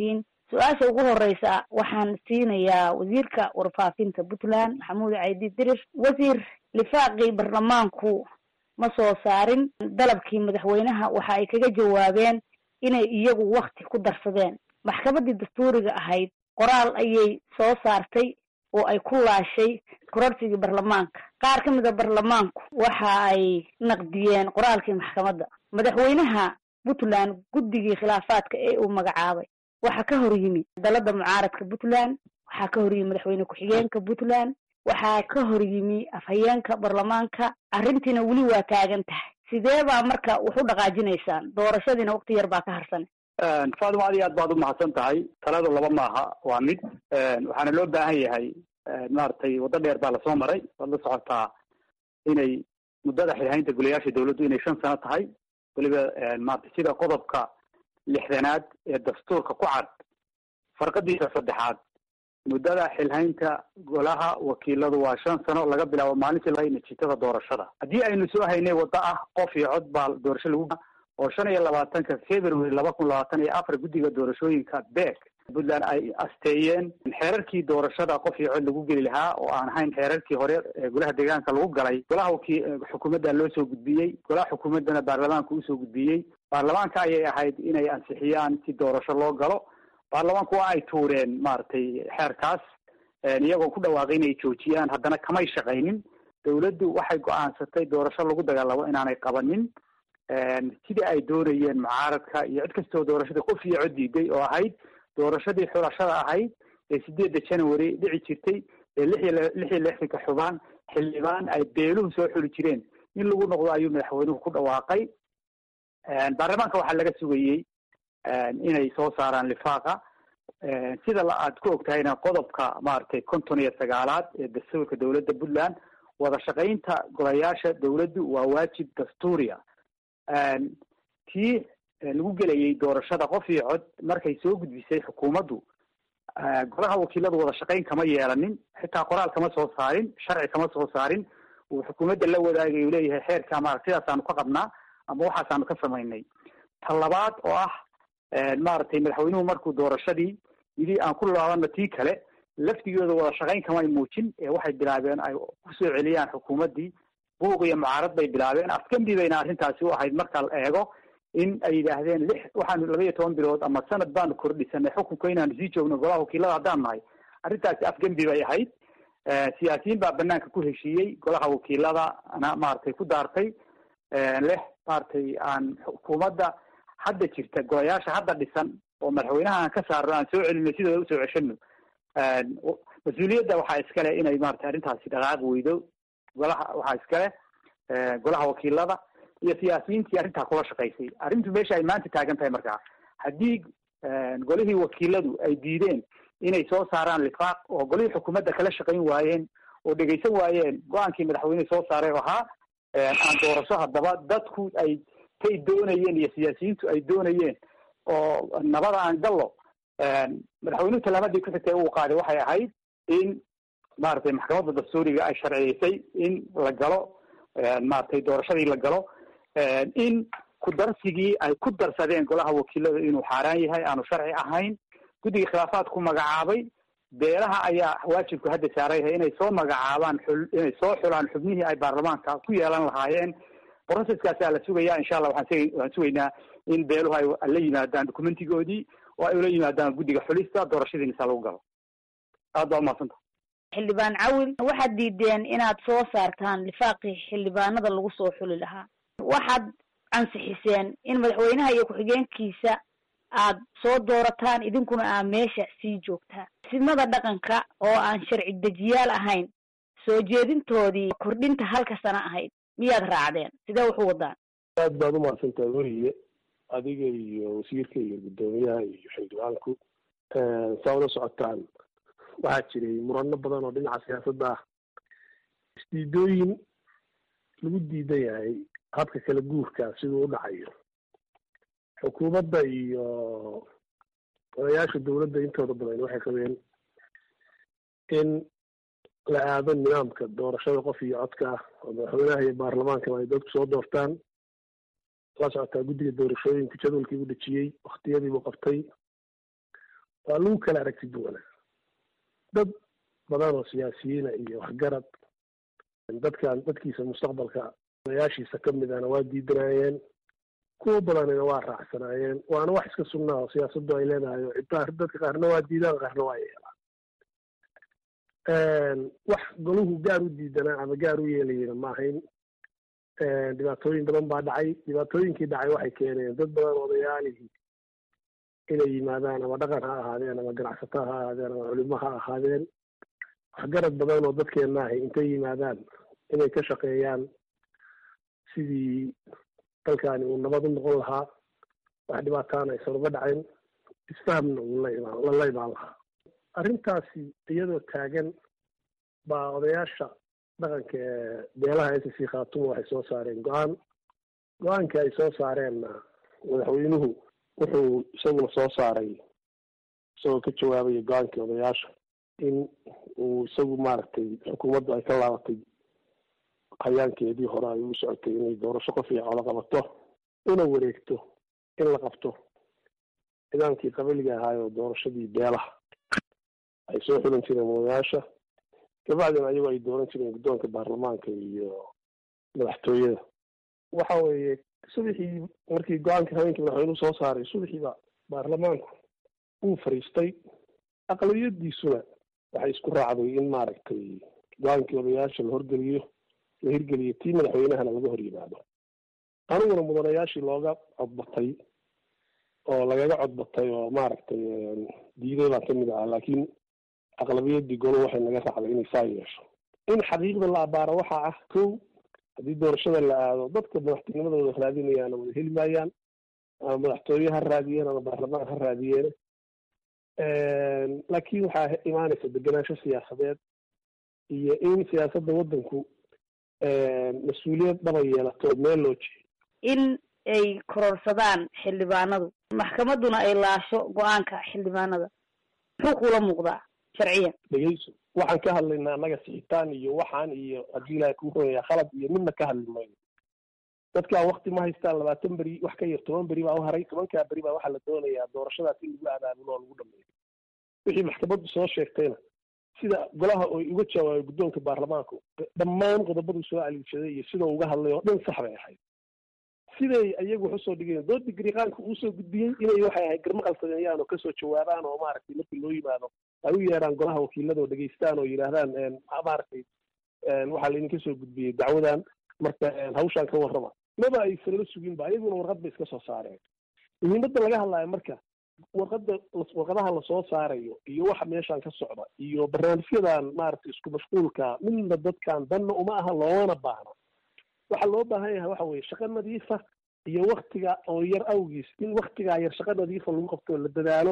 su-aasha ugu horeysa waxaan siinayaa wasiirka warfaafinta puntland maxamuud caydi dirir wasiir lifaaqii baarlamaanku ma soo saarin dalabkii madaxweynaha waxa ay kaga jawaabeen inay iyagu wakti ku darsadeen maxkamaddii dastuuriga ahayd qoraal ayay soo saartay oo ay ku laashay kororsigii baarlamaanka qaar ka mida baarlamaanku waxa ay naqdiyeen qoraalkii maxkamadda madaxweynaha puntland guddigii khilaafaadka ee uu magacaabay waxaa ka hor yimi dalada mucaaradka puntland waxaa ka hor yimi madaxweyne ku-xigeenka puntland waxaa ka hor yimi afhayeenka baarlamaanka arrintiina weli waa taagan tahay sidee baa marka wax u dhaqaajinaysaan doorashadiina waqti yar baa ka harsan faadimo aad iyo aad baad umahadsan tahay taladu laba maaha waa mid waxaana loo baahan yahay maaragtay waddo dheer baa lasoo maray waad la socotaa inay muddada xilhaynta golayaasha dawladdu inay shan sano tahay weliba maarata sida qodobka lixdanaad ee dastuurka ku cad farqadiisa saddexaad muddada xilhaynta golaha wakiiladu waa shan sano laga bilaabo maalintii laga natiijada doorashada haddii aynu soo haynay waddo ah qof iyo cod baa doorasho lagu oo shan iyo labaatanka february laba kun labaatan iyo afar guddiga doorashooyinka beek puntland ay asteeyeen xeerarkii doorashada qof iyo cod lagu geli lahaa oo aan ahayn xeerarkii hore ee golaha deegaanka lagu galay golaha waki xukuumadda loo soo gudbiyey golaha xukuumaddana baarlamaanka usoo gudbiyey baarlamaanka ayay ahayd inay ansixiyaan si doorasho loo galo baarlamaanku waa ay tuureen maaragtay xeerkaas iyagoo ku dhawaaqay inay joojiyaan haddana kamay shaqaynin dawladdu waxay go-aansatay doorasho lagu dagaalamo inaanay qabanin sidii ay doonayeen mucaaradka iyo cid kastoo doorashadii qof iyo cod diiday oo ahayd doorashadii xulashada ahayd ee sideedda january dhici jirtay ee lix iyo lix iyo lixdanka xubaan xildhibaan ay beeluhu soo xuli jireen in lagu noqdo ayuu madaxweynuhu ku dhawaaqay baarlamaanka waxaa laga sugayey inay soo saaraan lifaaqa sida aad ku ogtahayna qodobka maaragtay konton iyo sagaalaad ee dastuurka dowladda puntland wada shaqaynta golayaasha dawladdu waa waajib dastuuriya tii lagu gelayay doorashada qof iyo cod markay soo gudbisay xukuumaddu golaha wakiiladu wada shaqayn kama yeelanin xitaa qoraal kama soo saarin sharci kama soo saarin uu xukuumadda la wadaagay uu leeyahay xeerka maarata sidaasaanu ka qabnaa ama waxaasaanu ka samaynay ta labaad oo ah maaragtay madaxweynuhu markuu doorashadii yidhi aan ku laabano tii kale laftigooda wada shaqayn kamay muujin ee waxay bilaabeen ay kusoo celiyaan xukuumaddii buuq iyo mucaarad bay bilaabeen afgambi bayna arrintaasi u ahayd marka la eego in ay yidhaahdeen lix waxaanu laba iyo toban bilood ama sanad baanu kordhisanay xukunka inaanu sii joogno golaha wakiilada haddaan nahay arrintaasi afgembi bay ahayd siyaasiyiin baa banaanka ku heshiiyey golaha wakiiladana maaragtay ku daartay leh maaragtay aan xukuumadda hadda jirta golayaasha hadda dhisan oo madaxweynaha aan ka saarno aan soo celino sidooda usoo ceshano mas-uuliyadda waxaa iskale inay maratay arrintaasi dhaqaaq weydo golaha waxaa iskale golaha wakiilada iyo siyaasiyiintii arrintaa kula shaqaysay arrintu meesha ay maanta taagan tahay markaa haddii golihii wakiiladu ay diideen inay soo saaraan lifaaq oo golihii xukuumadda kala shaqayn waayeen oo dhegaysan waayeen go-aankii madaxweynehi soo saaray oo ahaa aan doorasho haddaba dadku ay tay doonayeen iyo siyaasiyiintu ay doonayeen oo nabada aan gallo madaxweynuhu talaamadii ku xigtay uu qaaday waxay ahayd in maaragtay maxkamadda dastuuriga ay sharciyeysay in la galo maaragtay doorashadii la galo in ku darsigii ay ku darsadeen golaha wakiilada inuu xaaraan yahay aanu sharci ahayn guddiga khilaafaadku magacaabay beelaha ayaa waajibku hadda saarayhay inay soo magacaabaan xul inay soo xulaan xubnihii ay baarlamaanka ku yeelan lahaayeen processkaasaa la sugaya insha allah waxaan waxaan sugaynaa in beeluhu ay la yimaadaan documentigoodii oo ay ula yimaadaan guddiga xulista doorashadiina saa lagu galo aad baa umahadsanta xildhibaan cawil waxaad diideen inaad soo saartaan lifaaqii xildhibaanada lagu soo xuli lahaa waxaad ansixiseen in madaxweynaha iyo ku-xigeenkiisa aad soo doorataan idinkuna aa meesha sii joogtaan simada dhaqanka oo aan sharci dejiyaal ahayn soo jeedintoodii kordhinta halka sana ahayd miyaad raacdeen sidee wax u wadaan aad baad umahadsantaha weriye adiga iyo wasiirka iyo guddoomiyaha iyo xildhibaanku saa ula socotaan waxaa jiray murano badan oo dhinaca siyaasadda ah isdiidooyin lagu diidan yahay habka kala guurka siduu u dhacayo xukuumadda iyo odayaasha dowladda intooda badan waxay qabeen in la aado nidaamka doorashada qof iyo codka ah oo madaxweynaha iyo baarlamaankaba ay dadku soo doortaan la socotaa guddiga doorashooyinka jadwalkii u dhejiyey waktiyadiibuu qabtay waa lagu kala aragti duwanaa dad badan oo siyaasiyiina iyo waxgarad dadkan dadkiisa mustaqbalka odayaashiisa ka midana waa diidanaayeen kuwa badanina waa raacsanaayeen waana wax iska sugnaa oo siyaasaddu ay leedahay oo ciddaa dadka qaarna waa diidaan qaarna waa yeelaan wax golahu gaar u diidanaa ama gaar u yeelayena ma ahayn dhibaatooyin badan baa dhacay dhibaatooyinkii dhacay waxay keeneen dad badan odayaalihii inay yimaadaan ama dhaqan ha ahaadeen ama ganacsato ha ahaadeen ama culimo ha ahaadeen waxgarad badan oo dadkeenna ahay intay yimaadaan inay ka shaqeeyaan sidii dalkaani uu nabad u noqon lahaa wax dhibaataana aysan uga dhacayn isfahamna uu la imaan lala imaan lahaa arrintaasi iyadoo taagan baa odayaasha dhaqanka ee beelaha s c khaatumo waxay soo saareen go-aan go-aankii ay soo saareenna madaxweynuhu wuxuu isaguna soo saaray isagoo ka jawaabaya go-aankii odayaasha in uu isagu maaragtay xukuumaddu ay ka laabatay hayaankeedii hore ay u socotay inay doorasho qof iyo colo qabato una wareegto in la qabto nidaamkii qabiliga ahaayoo doorashadii beelaha ay soo xulan jireen odayaasha kabacdina ayagoo ay dooran jireen guddoonka baarlamaanka iyo madaxtooyada waxa weeye subaxii markii go-aanka haweenkii madaxweynuhu soo saaray subaxiiba baarlamaanku wuu fariistay aqlabiyadiisuna waxay isku raacday in maaragtay go-aankii odayaasha la horgeliyo la hirgeliyo tii madaxweynahana laga hor yimaado aniguna mudanayaashii looga codbatay oo lagaga codbatay oo maaragtay diiday baan kamid ahaa laakiin aqlabiyadii golo waxay naga raacday inay saa yeesho in xaqiiqda la abaaro waxaa ah kow haddii doorashada la aado dadka madaxtinimadooda raadinayaana wada heli maayaan ama madaxtooye ha raadiyeen ama baarlamaan ha raadiyeen laakiin waxaa imaanaysa degenaansho siyaasadeed iyo in siyaasadda waddanku mas-uuliyad dhaba yeelato meel loo jeeyo in ay kororsadaan xildhibaanadu maxkamadduna ay laasho go-aanka xildhibaanada muxuu kula muuqdaa sharciyan dhegeyso waxaan ka hadlaynaa annaga sixitaan iyo waxaan iyo haddii ilaahay kuu ronayaa khalad iyo midna ka hadli mayno dadkaa wakti ma haystaan labaatan beri wax ka yar toban beri baa u haray tobankaa beri baa waxaa la doonayaa doorashadaas in lagu abaabulo oo lagu dhameeyo wixii maxkamaddu soo sheegtayna sida golaha oo uga jawaabay guddoonka baarlamaanku dhammaan qodobaduu soo aliishaday iyo sidoo uga hadlay oo dhan sax bay ahayd siday ayagu wax usoo dhigeen doodii gariiqaanka uusoo gudbiyey inay waxay ahayd garmaqal sameeyaan oo kasoo jawaabaan oo maaragtay markii loo yimaado ay u yeeraan golaha wakiilada oo dhegeystaan oo yidhaahdaan maaragtay waxaa laydinka soo gudbiyey dacwadan marka hawshaan ka warrama maba aysan la sugin ba ayaguna warqad bay iska soo saareen muhiimadda laga hadlaayo marka warqada warqadaha lasoo saarayo iyo waxa meeshaan ka socda iyo barnaamijyadan maaragtay isku mashquulka midna dadkan danna uma aha loomana baahna waxaa loo baahan yahay waxa weye shaqo nadiifa iyo waktiga oo yar awgiis in waktigaa yar shaqo nadiifa lagu qabto la dadaalo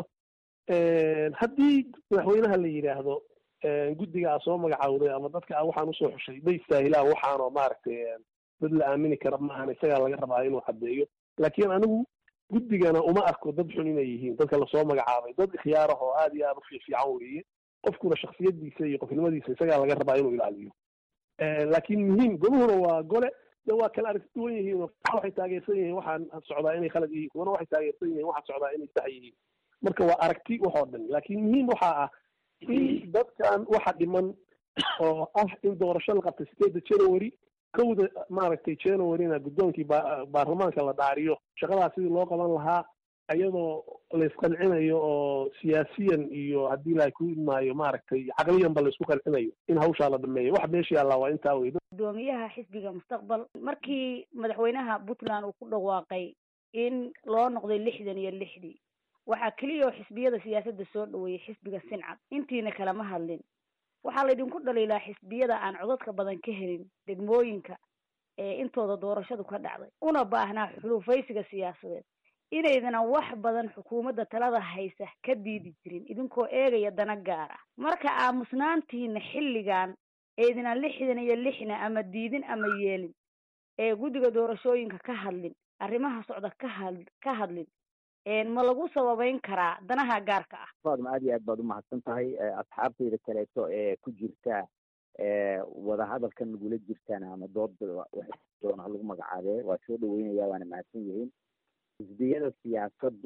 haddii madaxweynaha la yidhaahdo guddiga a soo magacaawday ama dadka a waxaan usoo xushay ma istaahilaan waxaanoo maaragtay dad la aamini kara maahan isagaa laga rabaa inuu caddeeyo laakiin anigu guddigana uma arko dad xun inay yihiin dadka lasoo magacaabay dad ikhyaarah oo aada iyo aada u fiifiican weeye qofkuna shaksiyadiisa iyo qofnimadiisa isagaa laga rabaa inuu ilaaliyo laakiin muhiim goluhuna waa gole de waa kala aragti duwan yihiin oo waxay taageersan yihiin waxaan socdaa inay khalad yihiin kuwana waxay taageersan yihiin waxaan socdaa inay sax yihiin marka waa aragti waxoo dhan laakiin muhiim waxaa ah in dadkan waxa dhiman oo ah in doorasho la qabtay sideedda january kowda maaragtay januaryna guddoonkii baarlamaanka la dhaariyo shaqadaas sidii loo qaban lahaa iyadoo laysqancinayo oo siyaasiyan iyo haddii ilaahay ku imaayo maaragtay caqliyanba laysku qancinayo in hawshaa la dhameeyo wax meesha yaallaa waa intaa wey gudoomiyaha xisbiga mustaqbal markii madaxweynaha puntland uu ku dhawaaqay in loo noqday lixdan iyo lixdii waxaa keliya oo xisbiyada siyaasadda soo dhaweeyey xisbiga sincad intiina kalama hadlin waxaa laydinku dhaliilaa xisbiyada aan codadka badan ka helin degmooyinka ee intooda doorashadu ka dhacday una baahnaa xulufaysiga siyaasadeed inaydana wax badan xukuumadda talada haysa ka diidi jirin idinkoo eegaya dana gaar ah marka aamusnaantiina xilligan eedina lixdan iyo lixna ama diidin ama yeelin ee guddiga doorashooyinka ka hadlin arrimaha socda ka had ka hadlin ma lagu sababeyn karaa danaha gaarka ah faadma aad iyo aad baad umahadsan tahay asxaabtayda kaleeto ee ku jirta wadahadalkan nagula jirtaan ama dooda doona lagu magacaabee waa soo dhaweynaya waana mahadsan yihiin xisbiyada siyaasaddu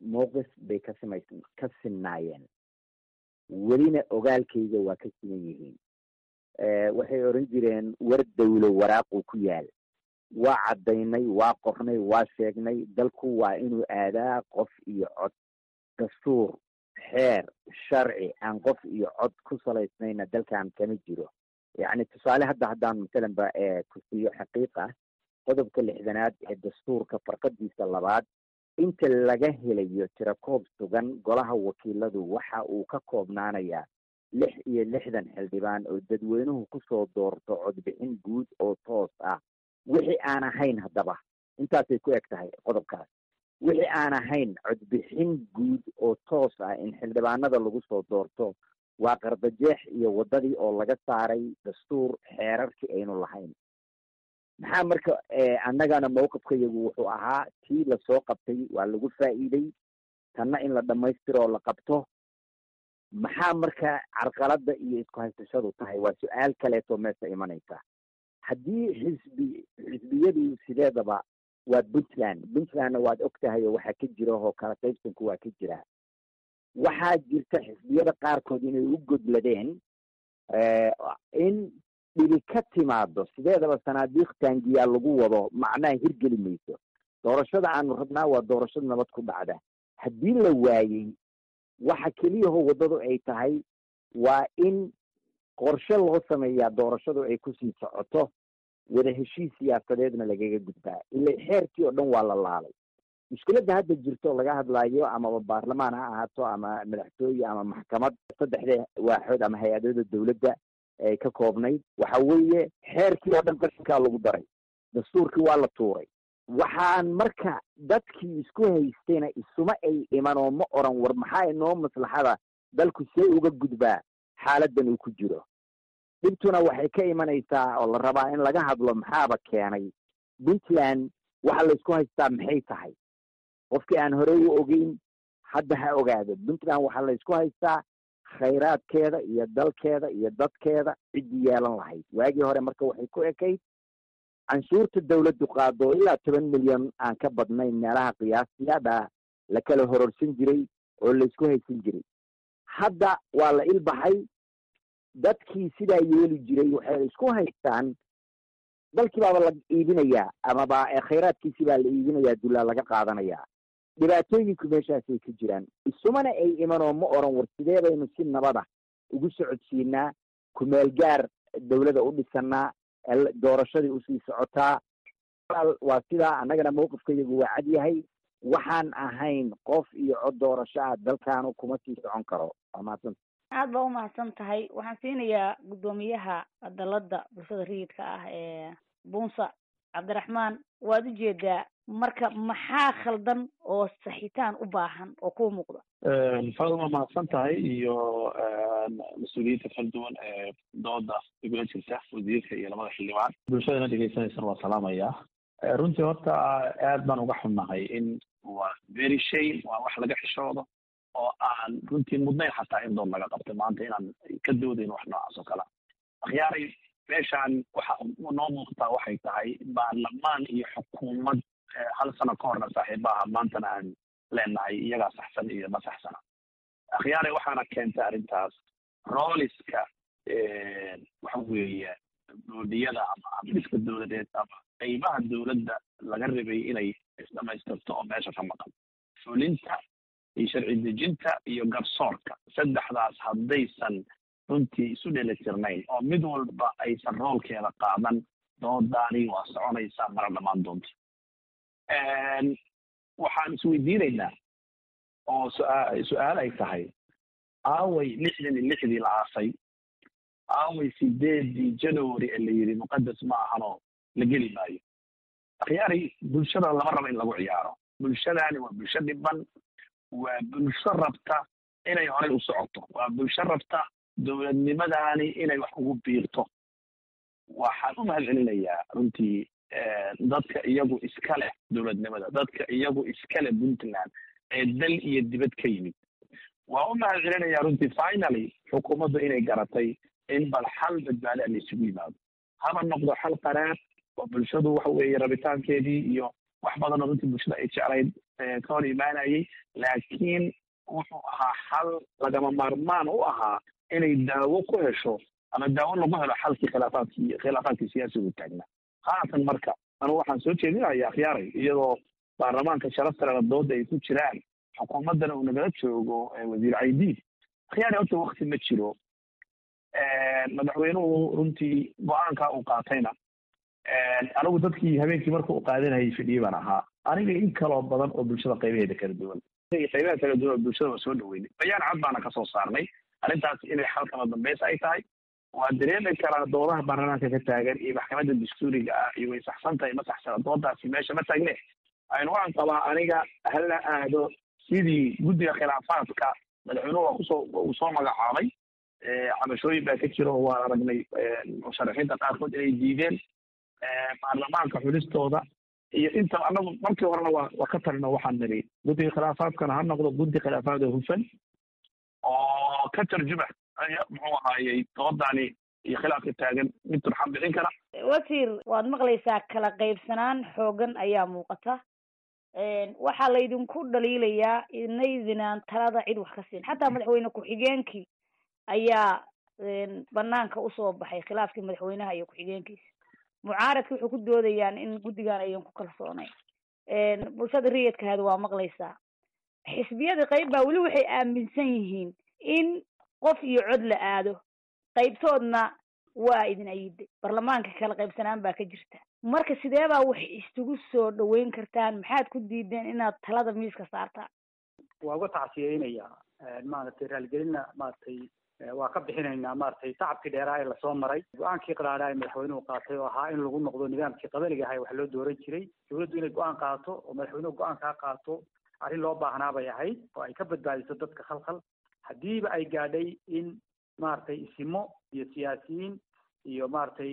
mowqif bay ka simays ka sinnaayeen welina ogaalkayga waa ka siman yihiin waxay odhan jireen war dawlo waraaquu ku yaal waa caddaynay waa qornay waa sheegnay dalku waa inuu aadaa qof iyo cod dastuur xeer sharci aan qof iyo cod ku salaysnayna dalkan kama jiro yacni tusaale hadda haddaan matalan ba ku siiyo xaqiiq ah qodobka lixdanaad ee dastuurka farqadiisa labaad inta laga helayo tirakoob sugan golaha wakiiladu waxa uu ka koobnaanayaa lix iyo lixdan xildhibaan oo dadweynuhu kusoo doorto codbixin guud oo toos ah wixii aan ahayn haddaba intaasay ku eg tahay qodobkaas wixii aan ahayn codbixin guud oo toos ah in xildhibaanada lagu soo doorto waa qardajeex iyo waddadii oo laga saaray dastuur xeerarkii aynu lahayn maxaa marka annagana mawqifkayagu wuxuu ahaa tii lasoo qabtay waa lagu faa'iiday tanna in la dhammaystiro oo la qabto maxaa marka carqaladda iyo isku haysashadu tahay waa su-aal kaleeto meesha imanaysa haddii xisbi xisbiyadu sideedaba waa puntland puntlandna waad og tahay oo waxaa ka jira oo kala qaybsanku waa ka jira waxaa jirta xisbiyada qaarkood inay u godladeen in dhibi ka timaado sideedaba sanaadiiq taangiyaa lagu wado macnaha hirgeli mayso doorashada aanu rabnaa waa doorashada nabad ku dhacda haddii la waayey waxa keliyahoo waddadu ay tahay waa in qorshe loo sameeyaa doorashadu ay kusii socoto wada heshiis siyaasadeedna lagaga gudbaa ila xeerkii oo dhan waa la laalay mushkiladda hadda jirto laga hadlaayo amaba baarlamaan ha ahaato ama madaxtooye ama maxkamad saddexda waaxood ama hay-adada dawladda ay ka koobnayd waxa weeye xeerkii oo dhan qashinkaa lagu daray dastuurkii waa la tuuray waxaan marka dadkii isku haystayna isuma ay iman oo ma oran war maxaa inoo maslaxada dalku see uga gudbaa xaaladan uu ku jiro dhibtuna waxay ka imanaysaa oo la rabaa in laga hadlo maxaaba keenay puntland waxa laysku haystaa maxay tahay qofkii aan horey u ogeyn hadda ha ogaado puntland waxaa laysku haystaa khayraadkeeda iyo dalkeeda iyo dadkeeda ciddii yeelan lahayd waagii hore marka waxay ku ekayd canshuurta dawladdu qaado ilaa toban milyan aan ka badnayn meelaha qiyaastiyaadha la kala hororsan jiray oo laysku haysan jiray hadda waa la ilbaxay dadkii sidaa yeeli jiray waxay isku haystaan dalkii baaba la iibinayaa amaba khayraadkiisi baa la iibinayaa dullaa laga qaadanayaa dhibaatooyinku meeshaasay ka jiraan isumana ay iman oo ma oran war sidee baynu si nabada ugu socodsiinaa kumeel gaar dawlada u dhisanaa doorashadii usii socotaa waa sidaa annagana mawqifkayagu waa cad yahay waxaan ahayn qof iyo cod doorasho ah dalkaanu kuma sii socon karo waa mahadsan aad baa umahadsan tahay waxaan siinayaa guddoomiyaha dalada bulshada rayidka ah ee bunsa cabdiraxmaan waad ujeedaa marka maxaa khaldan oo saxitaan u baahan oo kuu muuqda fadal waa mahadsan tahay iyo mas-uuliyiinta kala duwan ee dooda igula jirta wasiirka iyo labada xildhibaan bulshadana dhegeysanaysan waa salaamayaa runtii horta aad baan uga xunnahay in waa very shame waa wax laga xishoodo oo aan runtii mudnayn xataa in dood laga qabto maanta inaan ka doodayn wax noocaas oo kale akhyaaray meeshaan waxa noo muuqataa waxay tahay baarlamaan iyo xukuumad hal sano ka horna saaxiibaha maantana aan leenahay iyagaa saxsan iyo ma saxsana akhyaaray waxaana keentay arrintaas rooliska waxa weeye boodiyada ama habdhiska dowladeed ama qeybaha dowladda laga rabay inay isdhamaystirto oo meesha ka maqan fulinta iyo sharci dejinta iyo garsoorka saddexdaas haddaysan runtii isu dhelitirnayn oo mid walba aysan roolkeeda qaadan doodaani waa soconaysaa mara dhammaan doonta waxaan isweydiinaynaa oo su-aa su-aal ay tahay aaway lixdan iyo lixdii la aasay aaway sideedii january ee la yidhi muqadas ma ahanoo la geli maayo akhyaari bulshada lama rabo in lagu ciyaaro bulshadaani waa bulsho dhiban waa bulsho rabta inay horey u socoto waa bulsho rabta dowladnimadaani inay wax ugu biirto waxaan u mahad celinayaa runtii dadka iyagu iska leh dowladnimada dadka iyagu iska leh puntland ee dal iyo dibad ka yimid waa u mahad celinayaa runtii finally xukuumaddu inay garatay in bal xal badbaado a la isugu yimaado haba noqdo xal qaraar oo bulshadu waxa weeye rabitaankeedii iyo wax badan oo runtii bulshada ay jeclayd ka hor imaanayay laakiin wuxuu ahaa xal lagama maarmaan u ahaa inay daawo ku hesho ama daawo lagu helo xalkii khilaafaadkii khilaafaadkii siyaasigu taagna haatan marka anigu waxaan soo jeedinaya akhyaaray iyadoo baarlamaanka sharaftalena dooda ay ku jiraan xukuumaddana uu nagala joogo wasiir caydiid akhyaaray horta wakti ma jiro madaxweynuhu runtii go-aanka uu qaatayna anigu dadkii habeenkii marka uu qaadanayay fidhiyey baan ahaa aniga in kaloo badan oo bulshada qaybaheeda kala duwan qaybaha kala duwan oo bulshada waa soo dhaweynay bayaan cad baana kasoo saarnay arrintaas inay xalkama dambaysa ay tahay waa dareemi karaa doodaha baarlamaanka ka taagan iyo maxkamadda dastuuriga ah iyo way saxsan tahay ma saxsana doodaasi meesha ma taagne aynu waxaan qabaa aniga hala aado sidii guddiga khilaafaadka madaxweynuhu waa kusoo uu soo magacaabay cabashooyin baa ka jira oo waan aragnay musharaxiinta qaarkood inay diideen baarlamaanka xulistooda iyo inta anagu markii horena waa waa ka talino waxaan niri guddiga khilaafaadkana ha noqdo guddi khilaafaad oo hufan oo ka tarjuma muxuu ahaayey doodani iyo khilaafka taagan mid turxan bixin kara wasiir waad maqlaysaa kala qaybsanaan xoogan ayaa muuqata waxaa laydinku dhaliilayaa inaydinaan talada cid wax ka siin xataa madaxweyne ku-xigeenkii ayaa banaanka usoo baxay khilaafkii madaxweynaha iyo ku-xigeenkiisa mucaaradka wuxuu ku doodayaan in guddigan ayan ku kalsoonayn bulshada riyadkahaada waa maqlaysaa xisbiyada qayb baa weli waxay aaminsan yihiin in qof iyo cod la aado qaybtoodna waa idin ayiday baarlamaanka kala qaybsanaan baa ka jirta marka sidee baa wax isugu soo dhaweyn kartaan maxaad ku diideen inaad talada miiska saartaan waa uga tacsiyeynaya maaragtay raaligelinna maaragtay waa ka bixinaynaa maaragtay tacabkii dheeraa ee lasoo maray go-aankii qaraadhaa ee madaxweynuhu qaatay oo ahaa in lagu noqdo nidaamkii qabaliga ahay wax loo dooran jiray dawladdu inay go-aan qaato oo madaxweynuhu go-aan kaa qaato arrin loo baahnaa bay ahayd oo ay ka badbaadiso dadka khalkhal haddiiba ay gaadhay in maaragtay isimo iyo siyaasiyiin iyo maaragtay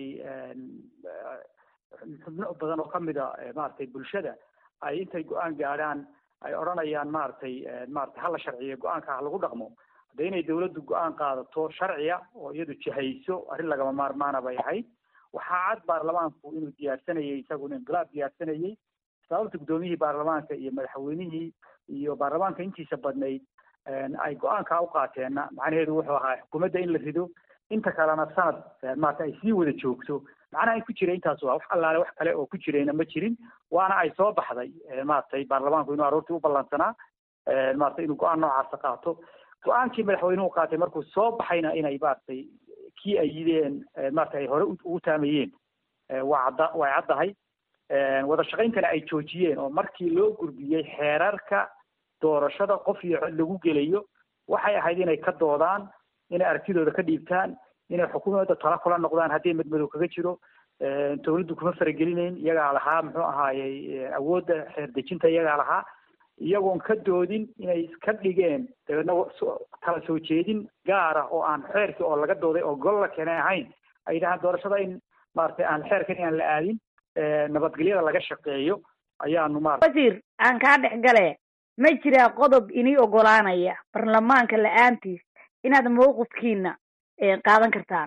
xubno badan oo kamid a maaragtay bulshada ay intay go-aan gaadhaan ay odhanayaan maaragtay maaragtay hala sharciyo go-aanka ha lagu dhaqmo hadda inay dawladdu go-aan qaadato sharciya oo iyadu jihayso arrin lagama maarmaana bay ahayd waxaa cad baarlamaanku inuu diyaarsanayay isaguna inqilaab diyaarsanayay sababta guddoomiyihii baarlamaanka iyo madaxweynihii iyo baarlamaanka intiisa badnayd ay go-aankaa u qaateenna macnaheedu wuxuu ahaa xukuumadda in la rido inta kalena sanad maarata ay sii wada joogto macnaha in ku jira intaas waa wax allaale wax kale oo ku jirayna ma jirin waana ay soo baxday maaragtay baarlamaanku inuu aroortii u ballansanaa maarata inuu go-aan noocaasa qaato go-aankii madaxweynuhu qaatay markuu soo baxayna inay maaragtay kii ay yideen maarata ay hore ugu taamayeen waa cadda way caddahay wada shaqayntana ay joojiyeen oo markii loo gudbiyey xeerarka doorashada qof iyo cod lagu gelayo waxay ahayd inay ka doodaan inay aragtidooda ka dhiibtaan inay xukuumadda tala kula noqdaan haddii madmadow kaga jiro dawladdu kuma faragelinayn iyagaa lahaa muxuu ahaayey awoodda xeer dejinta iyagaa lahaa iyagoon ka doodin inay iska dhigeen dabeedna tala soo jeedin gaara oo aan xeerkii oo laga dooday oo gol la keenay ahayn ay yidhahaan doorashada in maaragtay aan xeerkan aan la aadin nabadgelyada laga shaqeeyo ayaanu maarata wasiir aan kaa dhex gale ma jiraa qodob inii ogolaanaya baarlamaanka la-aantiis inaad mawqifkiina qaadan kartaan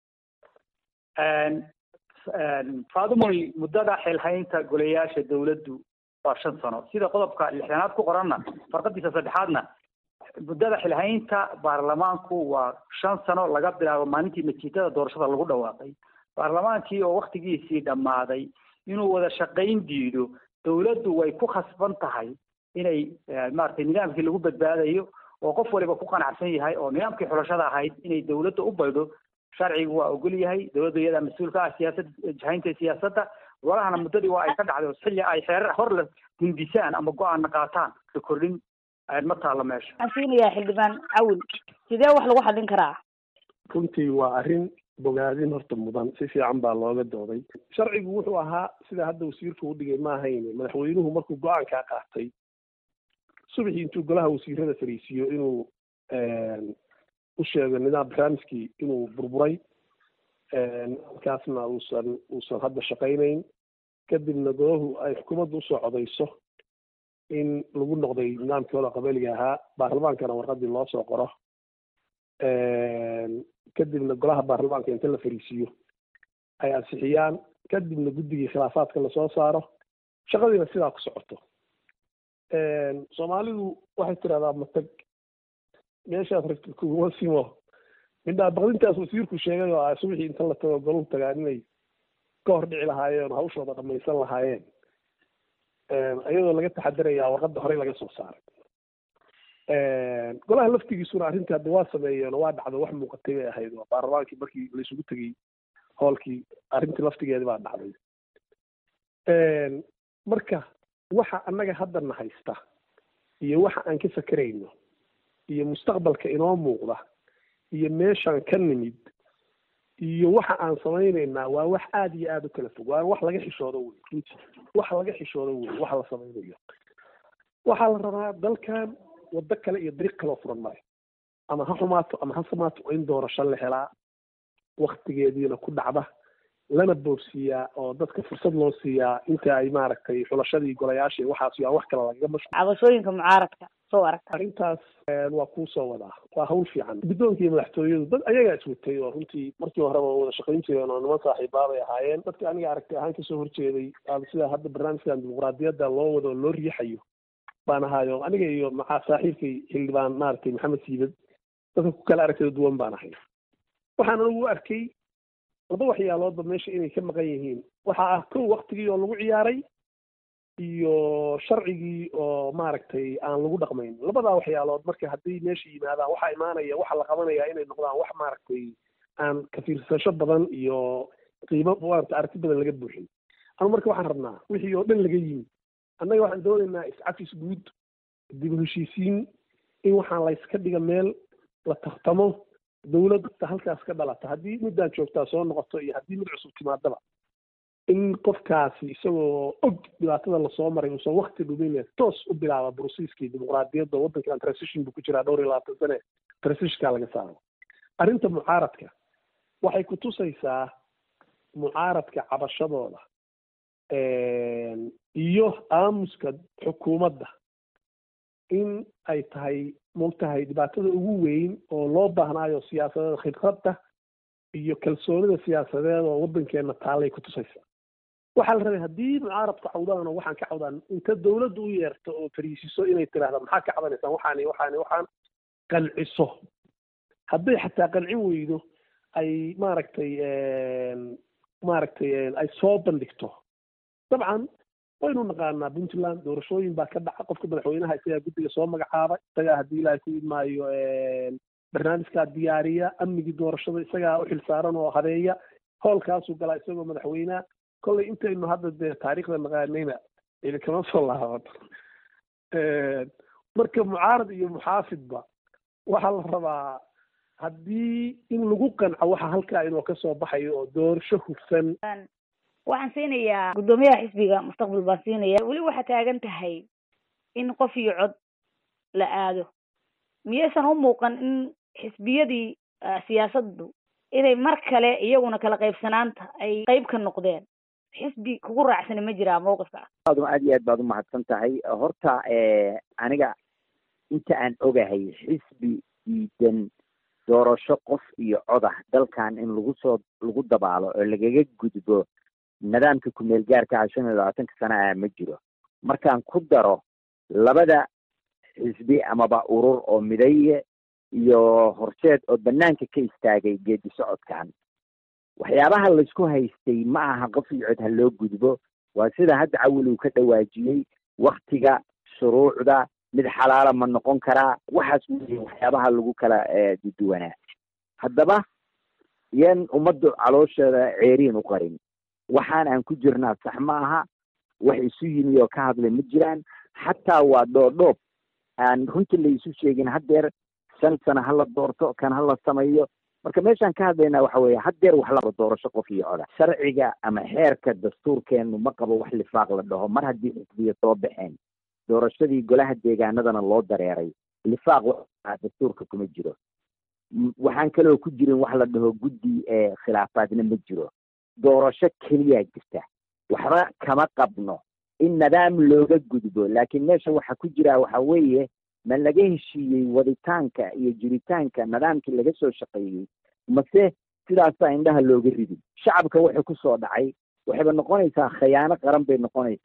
faadumoy muddada xilhaynta golayaasha dawladdu waa shan sano sida qodobka lixdanaad ku qoranna farqadiisa saddexaadna muddada xilhaynta baarlamaanku waa shan sano laga bilaabo maalintii natiijada doorashada lagu dhawaaqay baarlamaankii oo waktigiisii dhammaaday inuu wada shaqayn diido dawladdu way ku khasban tahay inay maaragtay nidaamkii lagu badbaadayo oo qof waliba ku qanacsan yahay oo nidaamkii xulashada ahayd inay dawladda u baydo sharcigu waa ogol yahay dawladda iyadaa mas-uulka ah siyaasad jahaynta siyaasadda walahana muddadii waa ay ka dhacday xilli ay xeerar hor la hindisaan ama go-aanna qaataan la kordhin ma taalo meesha waxaan siinayaa xildhibaan cawil sidee wax lagu xallin karaa runtii waa arrin bogaadin horta mudan si fiican baa looga dooday sharcigu wuxuu ahaa sida hadda wasiirka u dhigay ma ahayn madaxweynuhu markuu go-aankaa qaatay subaxii intuu golaha wasiirada fariisiiyo inuu u sheego nidaam barnaamijkii inuu burburay markaasna uusan uusan hadda shaqaynayn kadibna golahu ay xukuumadda usoo codayso in lagu noqday nidaamkii hore qabaliga ahaa baarlamaankana warqadii loo soo qoro kadibna golaha baarlamaanka inta la fariisiiyo ay ansixiyaan kadibna guddigii khilaafaadka lasoo saaro shaqadiina sidaa ku socoto soomaalidu waxay tidhahdaa matag meeshaad ragtid kuguma simo midhaa baqdintaas wasiirku sheegay oo ah subaxii inta la tago goluu tagaan inay ka hor dhici lahaayeen oo hawshooda dhamaysan lahaayeen iyadoo laga taxadarayaa warqadda horey laga soo saaray golaha laftigiisuna arrintii hadda waa sameeyeen oo waa dhacdo wax muuqatay bay ahayd oo baarlamaankii markii laysugu tegey hoolkii arrintii laftigeedi baa dhacday marka waxa annaga haddana haysta iyo waxa aan ka fakerayno iyo mustaqbalka inoo muuqda iyo meeshaan ka nimid iyo waxa aan samaynaynaa waa wax aada iyo aada u kala fog waa wax laga xishoodo wey runtii wax laga xishoodo wey waxa la samaynayo waxaa la rabaa dalkan waddo kale iyo dariiq kaloo furan male ama ha xumaato ama ha samaato in doorasho la helaa waktigeediina ku dhacda lana boorsiiyaa oo dadka fursad loo siiyaa inta ay maaragtay xulashadii golayaashii waxaas yaa wax kale lagaga mashquul cabashooyinka mucaaradka soo aragta arrintaas waa kuu soo wadaa waa hawl fiican guddoonka iyo madaxtooyadu dad ayagaa iswatay oo runtii markii horeba wada shaqayn jireen oo niman saaxiibaabay ahaayeen dadka aniga aragti ahaan kasoo horjeeday sida hadda barnaamijkan dimuqraadiyadda loo wado oo loo riixayo baan ahaayo aniga iyo maxaa saaxiibkay xildhibaan maaragtay maxamed siibad dadka ku kala aragtida duwan baan ahay waxaan anigu u arkay laba waxyaaloodba meesha inay ka maqan yihiin waxa ah kow waktigii oo lagu ciyaaray iyo sharcigii oo maaragtay aan lagu dhaqmayn labadaa waxyaalood marka haddii meesha yimaadaan waxaa imaanaya waxa la qabanaya inay noqdaan wax maaragtay aan kafiirsasho badan iyo qiimo maarata aragti badan laga buuxin ama marka waxaan rabnaa wixii oo dhan laga yimi annaga waxaan doonaynaa iscafis guud dib u heshiisiin in waxaan layska dhiga meel la tartamo dawladda halkaas ka dhalata haddii middaan joogtaa soo noqoto iyo haddii mid cusub timaadaba in qofkaasi isagoo og dhibaatada lasoo maray uusan wakti dhumin toos u bilaaba brosiiskii dimuqraadiyadda waddankan transition buu ku jiraa dhowr iyo labaatan sane transitionkaa laga saaro arrinta mucaaradka waxay ku tusaysaa mucaaradka cabashadooda iyo aamuska xukuumadda in ay tahay mogtahay dhibaatada ugu weyn oo loo baahnaayo siyaasadeed khibradda iyo kalsoonida siyaasadeed oo waddankeena taallay ku tusaysaa waxaa la rabay haddii mucaaradku cawdaan oo waxaan ka cawdaan inta dawladda u yeerto oo fariisiso inay tiraahda maxaa ka cabanaysaan waxaani waxaani waxaan qanciso hadday xataa qancin weydo ay maaragtay maaragtay ay soo bandhigto dabcan waynu naqaanaa puntland doorashooyin baa ka dhaca qofka madaxweynaha isagaa guddiga soo magacaaba isagaa haddii ilaahay ku idmaayo barnaamijkaa diyaariya amnigii doorashada isagaa u xilsaaran oo habeeya hoolkaasuu galaa isagoo madaxweyneha kollay intaynu hadda dee taariikhda naqaanayna ili kama soo laabato marka mucaarad iyo muxaafidba waxaa la rabaa haddii in lagu qanco waxa halkaa inuu ka soo baxayo oo doorasho hufsan waxaan siinayaa guddoomiyaha xisbiga mustaqbal baan siinaya weli waxaa taagan tahay in qof iyo cod la aado miyaysan u muuqan in xisbiyadii siyaasaddu inay mar kale iyaguna kala qaybsanaanta ay qayb ka noqdeen xisbi kugu raacsani ma jiraa mawqifka aad aad iyo aad baad umahadsan tahay horta aniga inta aan ogahay xisbi diidan doorasho qof iyo cod ah dalkan in lagu soo lagu dabaalo oo lagaga gudbo nidaamka kumeel gaarka ah shan iyo labaatanka sana ah ma jiro markaan ku daro labada xisbi amaba urur oo midaye iyo horseed oo banaanka ka istaagay geedi socodkan waxyaabaha laysku haystay ma aha qof iyo cod ha loo gudbo waa sida hadda cawil uu ka dhawaajiyey waktiga shuruucda mid xalaala ma noqon karaa waxaas wey waxyaabaha lagu kala duduwanaa haddaba yan ummaddu caloosheeda ceeriin u qarin waxaan aan ku jirnaa sax ma aha wax isu yimi oo ka hadlay ma jiraan xataa waa dhoodhoob aan runtii la isu sheegin haddeer shan sano hala doorto kan hala sameeyo marka meeshaan ka hadlaynaa waxa weeye haddeer wax laba doorasho qof iyo coda sharciga ama xeerka dastuurkeenu ma qabo wax lifaaq la dhaho mar haddii xisbiya soo baxeen doorashadii golaha deegaanadana loo dareeray lifaaq wa dastuurka kuma jiro waxaan kaloo ku jirin wax la dhaho guddi khilaafaadna ma jiro doorasho keliyaa jirta waxba kama qabno in nidaam looga gudbo laakiin meesha waxa ku jira waxa weeye ma laga heshiiyey waditaanka iyo jiritaanka nidaamkii laga soo shaqeeyey mase sidaasaa indhaha looga ridin shacabka wuxuu kusoo dhacay waxayba noqonaysaa khayaano qaran bay noqonaysaa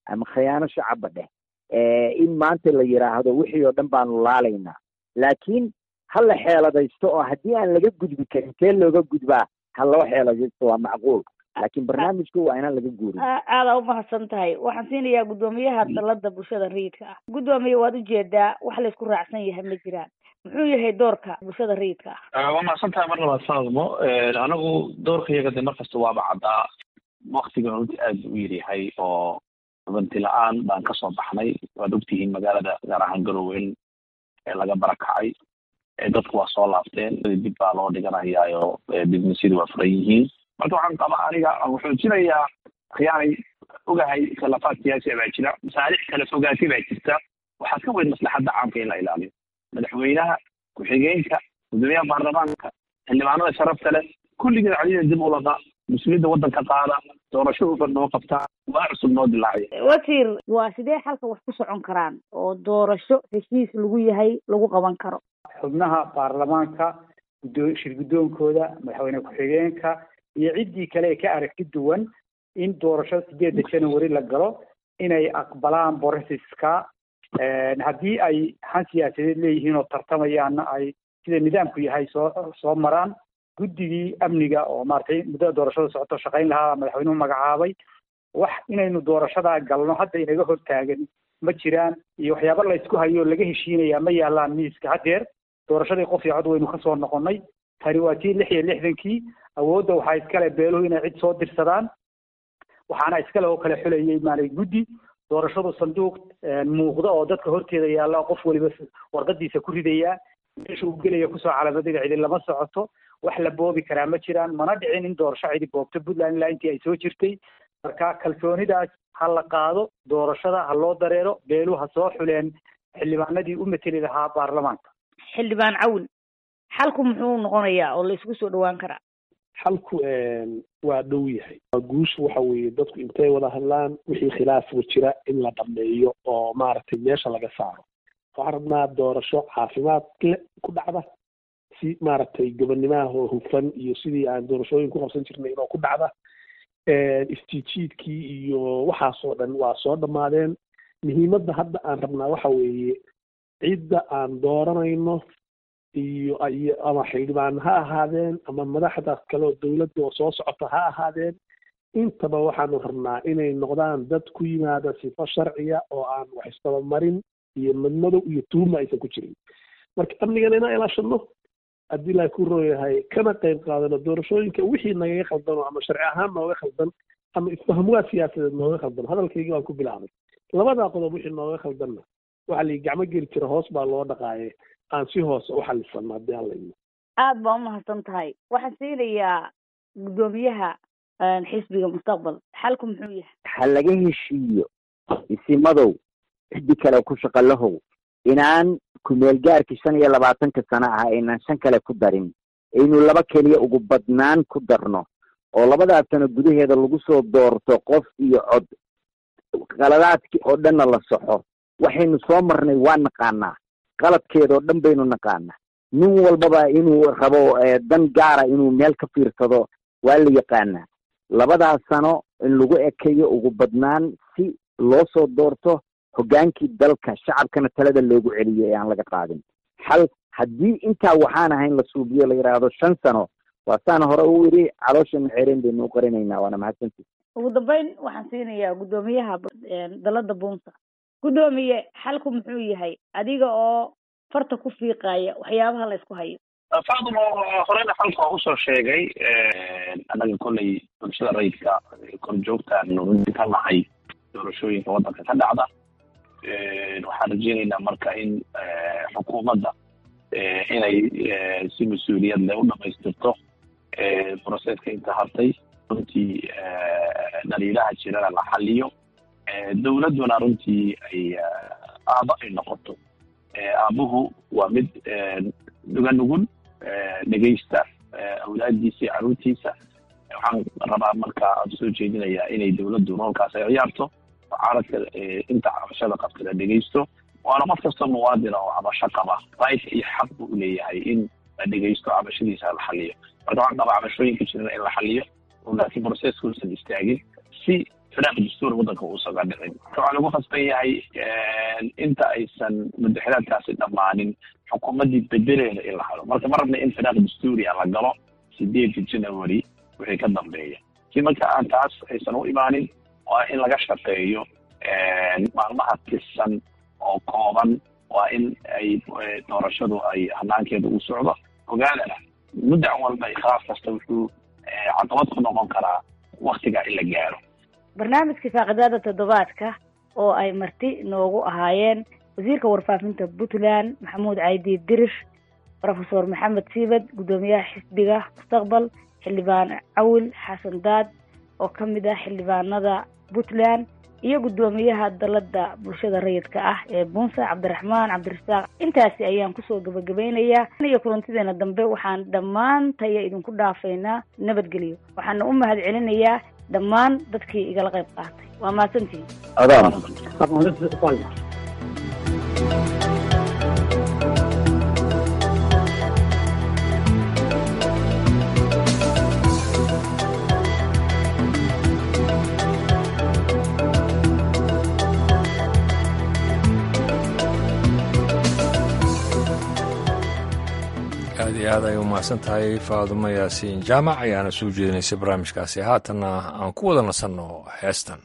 ama khiyaano shacabba dheh in maanta la yidhaahdo wixii oo dhan baanu laalaynaa laakiin ha la xeeladaysto oo haddii aan laga gudbi karin kee looga gudbaa ha loo xeeladaysto waa macquul laakiin barnaamijku waa inaan laga guurin aada umahadsan tahay waxaan siinayaa guddoomiyaha dalada bulshada rayidka ah guddoomiye waad ujeedaa wax laysku raacsan yahay ma jiraan muxuu yahay doorka bulshada rayidka ah waa mahadsan tahay mar labaad faadmo anagu doorka iyaga de markasta waaba caddaa waktigan runtii aad u yaryahay oo hubanti la-aan baan kasoo baxnay waad ogtihiin magaalada gaar ahaan garowe in laga barakacay dadku waa soo laabteen dib baa loo dhiganayaayo businessyadu waa furan yihiin marka waxaan qabaa aniga aan xoojinayaa khiyaanay ogahay khilafaad siyaasi baa jira masaalix kala fogaatay baa jirta waxaa ka weyn maslaxadda caamka in la ilaaliyo madaxweynaha ku-xigeenka gudoomiyaha baarlamaanka xildhibaanada sharafta leh kulligeed codida dib u laqa mas-uuliyadda waddanka qaada doorasho hufan noo qabtaa waa cusub noo dilaacay wasiir waa sidee xalka wax ku socon karaan oo doorasho heshiis lagu yahay lagu qaban karo xubnaha baarlamaanka gudo shir guddoonkooda madaxweyne ku-xigeenka iyo ciddii kale ee ka aragti duwan in doorashada sideedda january la galo inay aqbalaan borosiska haddii ay han siyaasadeed leeyihiin oo tartamayaanna ay sida nidaamku yahay soo soo maraan guddigii amniga oo maaragtay muddada doorashada socoto shaqayn lahaa madaxweynuhu magacaabay wax inaynu doorashadaa galno hadda inaga hortaagan ma jiraan iyo waxyaaba laysku hayo oo laga heshiinaya ma yaalaan miiska haddeer doorashadii qof iyo cod waynu kasoo noqonnay tani waa tii lix iyo lixdankii awoodda waxaa iskale beeluhu inay cid soo dirsadaan waxaana iskale oo kale xulayay maaragtay guddi doorashadu sanduuq muuqda oo dadka horteeda yaalla qof waliba warqadiisa ku ridayaa meesha uu gelaya kusoo calaamadiga cidi lama socoto wax la boobi karaa ma jiraan mana dhicin in doorasho cidi boobto puntland ilaa intii ay soo jirtay marka kalsoonidaas ha la qaado doorashada ha loo dareero beelu ha soo xuleen xildhibaanadii u mateli lahaa baarlamaanka xildhibaan cawin xalku muxuu noqonayaa oo la isugu soo dhawaan karaa xalku waa dhow yahay guushu waxa weeye dadku intay wada hadlaan wixii khilaafku jira in la dhameeyo oo maaragtay meesha laga saaro waxaan rabnaa doorasho caafimaad le ku dhacda si maaragtay gobonnimaha oo hufan iyo sidii aan doorashooyin ku qabsan jirnay inoo ku dhacda istiijiidkii iyo waxaasoo dhan waa soo dhammaadeen muhiimadda hadda aan rabnaa waxa weeye cidda aan dooranayno iyo iyo ama xildhibaan ha ahaadeen ama madaxdaas kale oo dowladda oo soo socota ha ahaadeen intaba waxaanu rabnaa inay noqdaan dad ku yimaada sifo sharciya oo aan wax istabamarin iyo madmadow iyo tuhuma aysan ku jirin marka amnigana inaan ilaashano haddii laa ku rooyahay kana qayb qaadano doorashooyinka wixii nagaga khaldano ama sharci ahaan nooga khaldan ama isfahmuwaad siyaasadeed nooga khaldan hadalkaygii baan ku bilaabay labadaa qodob wixii nooga khaldanna waxaa la gacmo geli jira hoos baa loo dhaqaaye aan si hoose u xalisano haddii aan layno aada baa umahadsan tahay waxaan siinayaa guddoomiyaha xisbiga mustaqbal xalku muxuu yahay ha laga heshiiyo isimadow ciddi kale ku shaqalahow inaan kumeel gaarkii shan iyo labaatanka sano ah aynaan shan kale ku darin aynu laba keliya ugu badnaan ku darno oo labadaas sano gudaheeda lagu soo doorto qof iyo cod qaladaadkii oo dhanna la soxo waxaynu soo marnay waa naqaanaa qaladkeedoo dhan baynu naqaanaa nin walbaba inuu rabo dan gaara inuu meel ka fiirsado waa la yaqaanaa labadaas sano in lagu ekeeyo ugu badnaan si loo soo doorto hoggaankii dalka shacabkana talada loogu celiyo ee aan laga qaadin xal haddii intaa waxaan ahayn la suubiyo la yidhaahdo shan sano waa saan hore u yidhi caloosha xeereen baynu u qarinaynaa waana mahadsanti ugu dambeyn waxaan siinayaa guddoomiyaha dalada buunsa guddoomiye xalku muxuu yahay adiga oo farta ku fiiqaya waxyaabaha la isku hayo faadimo horena xalka waa usoo sheegay annaga kolley bulshada rayidka korjoogtaanu runti ka nahay doorashooyinka waddanka ka dhacda waxaan rajeynaynaa marka in xukuumadda inay si mas-uuliyad leh u dhamaystirto broseska inta hartay runtii dhaliilaha jirana la xaliyo dowladduna runtii ay aaba ay noqoto aabuhu waa mid nuga nugul dhegeysta awlaadiisa iyo caruurtiisa waxaan rabaa marka aan soo jeedinayaa inay dowladdu roolkaas ay ciyaarto mucaaradka inta cabashada qabta la dhegeysto waana qof kasta muwaadina oo cabasho qaba right iyo xaq buu uleeyahay in la dhegeysto cabashadiisa la xaliyo marka waxaan qabaa cabashooyinka jirana in la xaliyo oo laakiin processka uusan istaagin si firaaq dastuuri waddanka uusaga dhicin marka waxaa lagu khasban yahay inta aysan mudaxilaadkaasi dhammaanin xukuumaddii bedeleeda in la helo marka ma rabna in firaaq dastuuri a la galo sideedka january wixii ka dambeeya si marka aan taas aysan u imaanin waa in laga shaqeeyo maalmaha tirsan oo kooban waa in ay doorashadu ay hanaankeeda u socdo ogaadana muddac walba khilaaf kasta wuxuu caqabad ku noqon karaa waktiga in la gaaro barnaamijka faaqidaada toddobaadka oo ay marti noogu ahaayeen wasiirka warfaafinta puntland maxamuud caydi dirir rofesor maxamed siibad guddoomiyaha xisbiga mustaqbal xildhibaan cawil xasan daad oo ka mid ah xildhibaanada puntland iyo guddoomiyaha dalada bulshada rayidka ah ee buunsa cabdiraxmaan cabdirasaaq intaasi ayaan kusoo gabagabaynayaa iyo kulantideena dambe waxaan dhammaantaya idinku dhaafaynaa nabadgelyo waxaana u mahad celinayaa dhammaan dadkii igala qayb qaatay waa mahadsantihin aad iyo aad ay u mahadsan tahay faadumo yaasiin jaamac ayaana soo jeedinaysay barnaamijkaasi haatanna aan ku wada nasanno heestan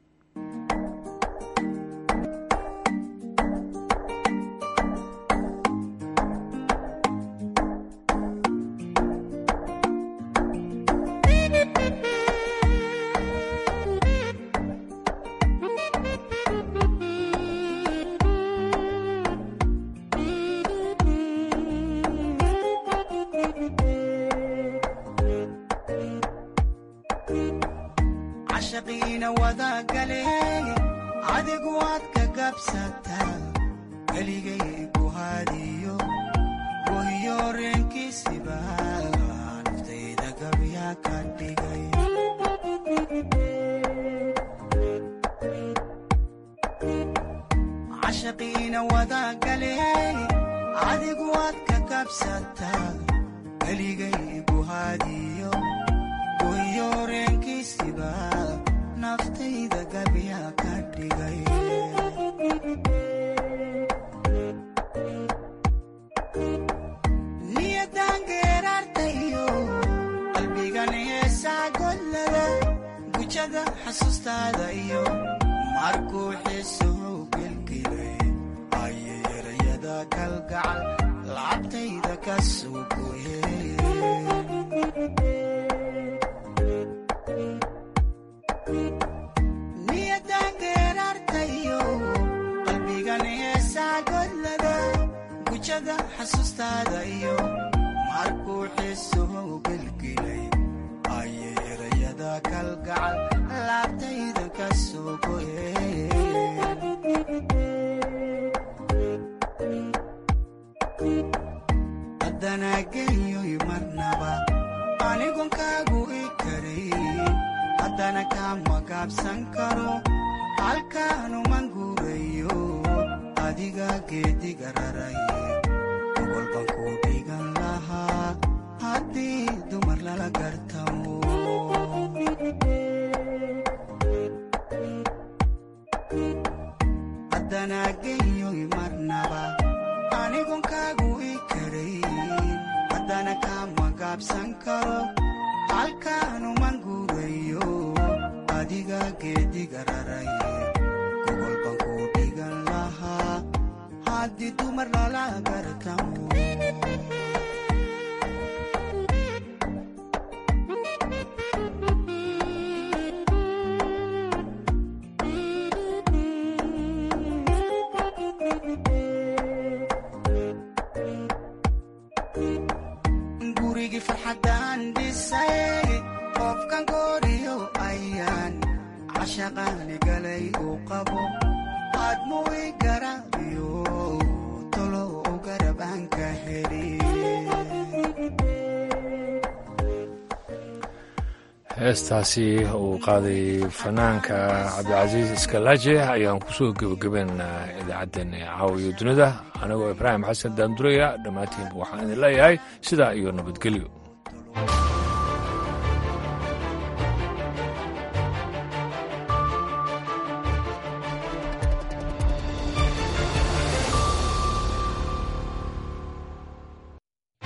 heestaasi uu qaaday fanaanka cabdicasiis iskalaaje ayaan kusoo gebagabeynaa idaacaddeen caawiyo dunida anigoo ibraahim xasan daanduraya dhammaantiinba waxaan idin leeyahay sidaa iyo nabadgelyo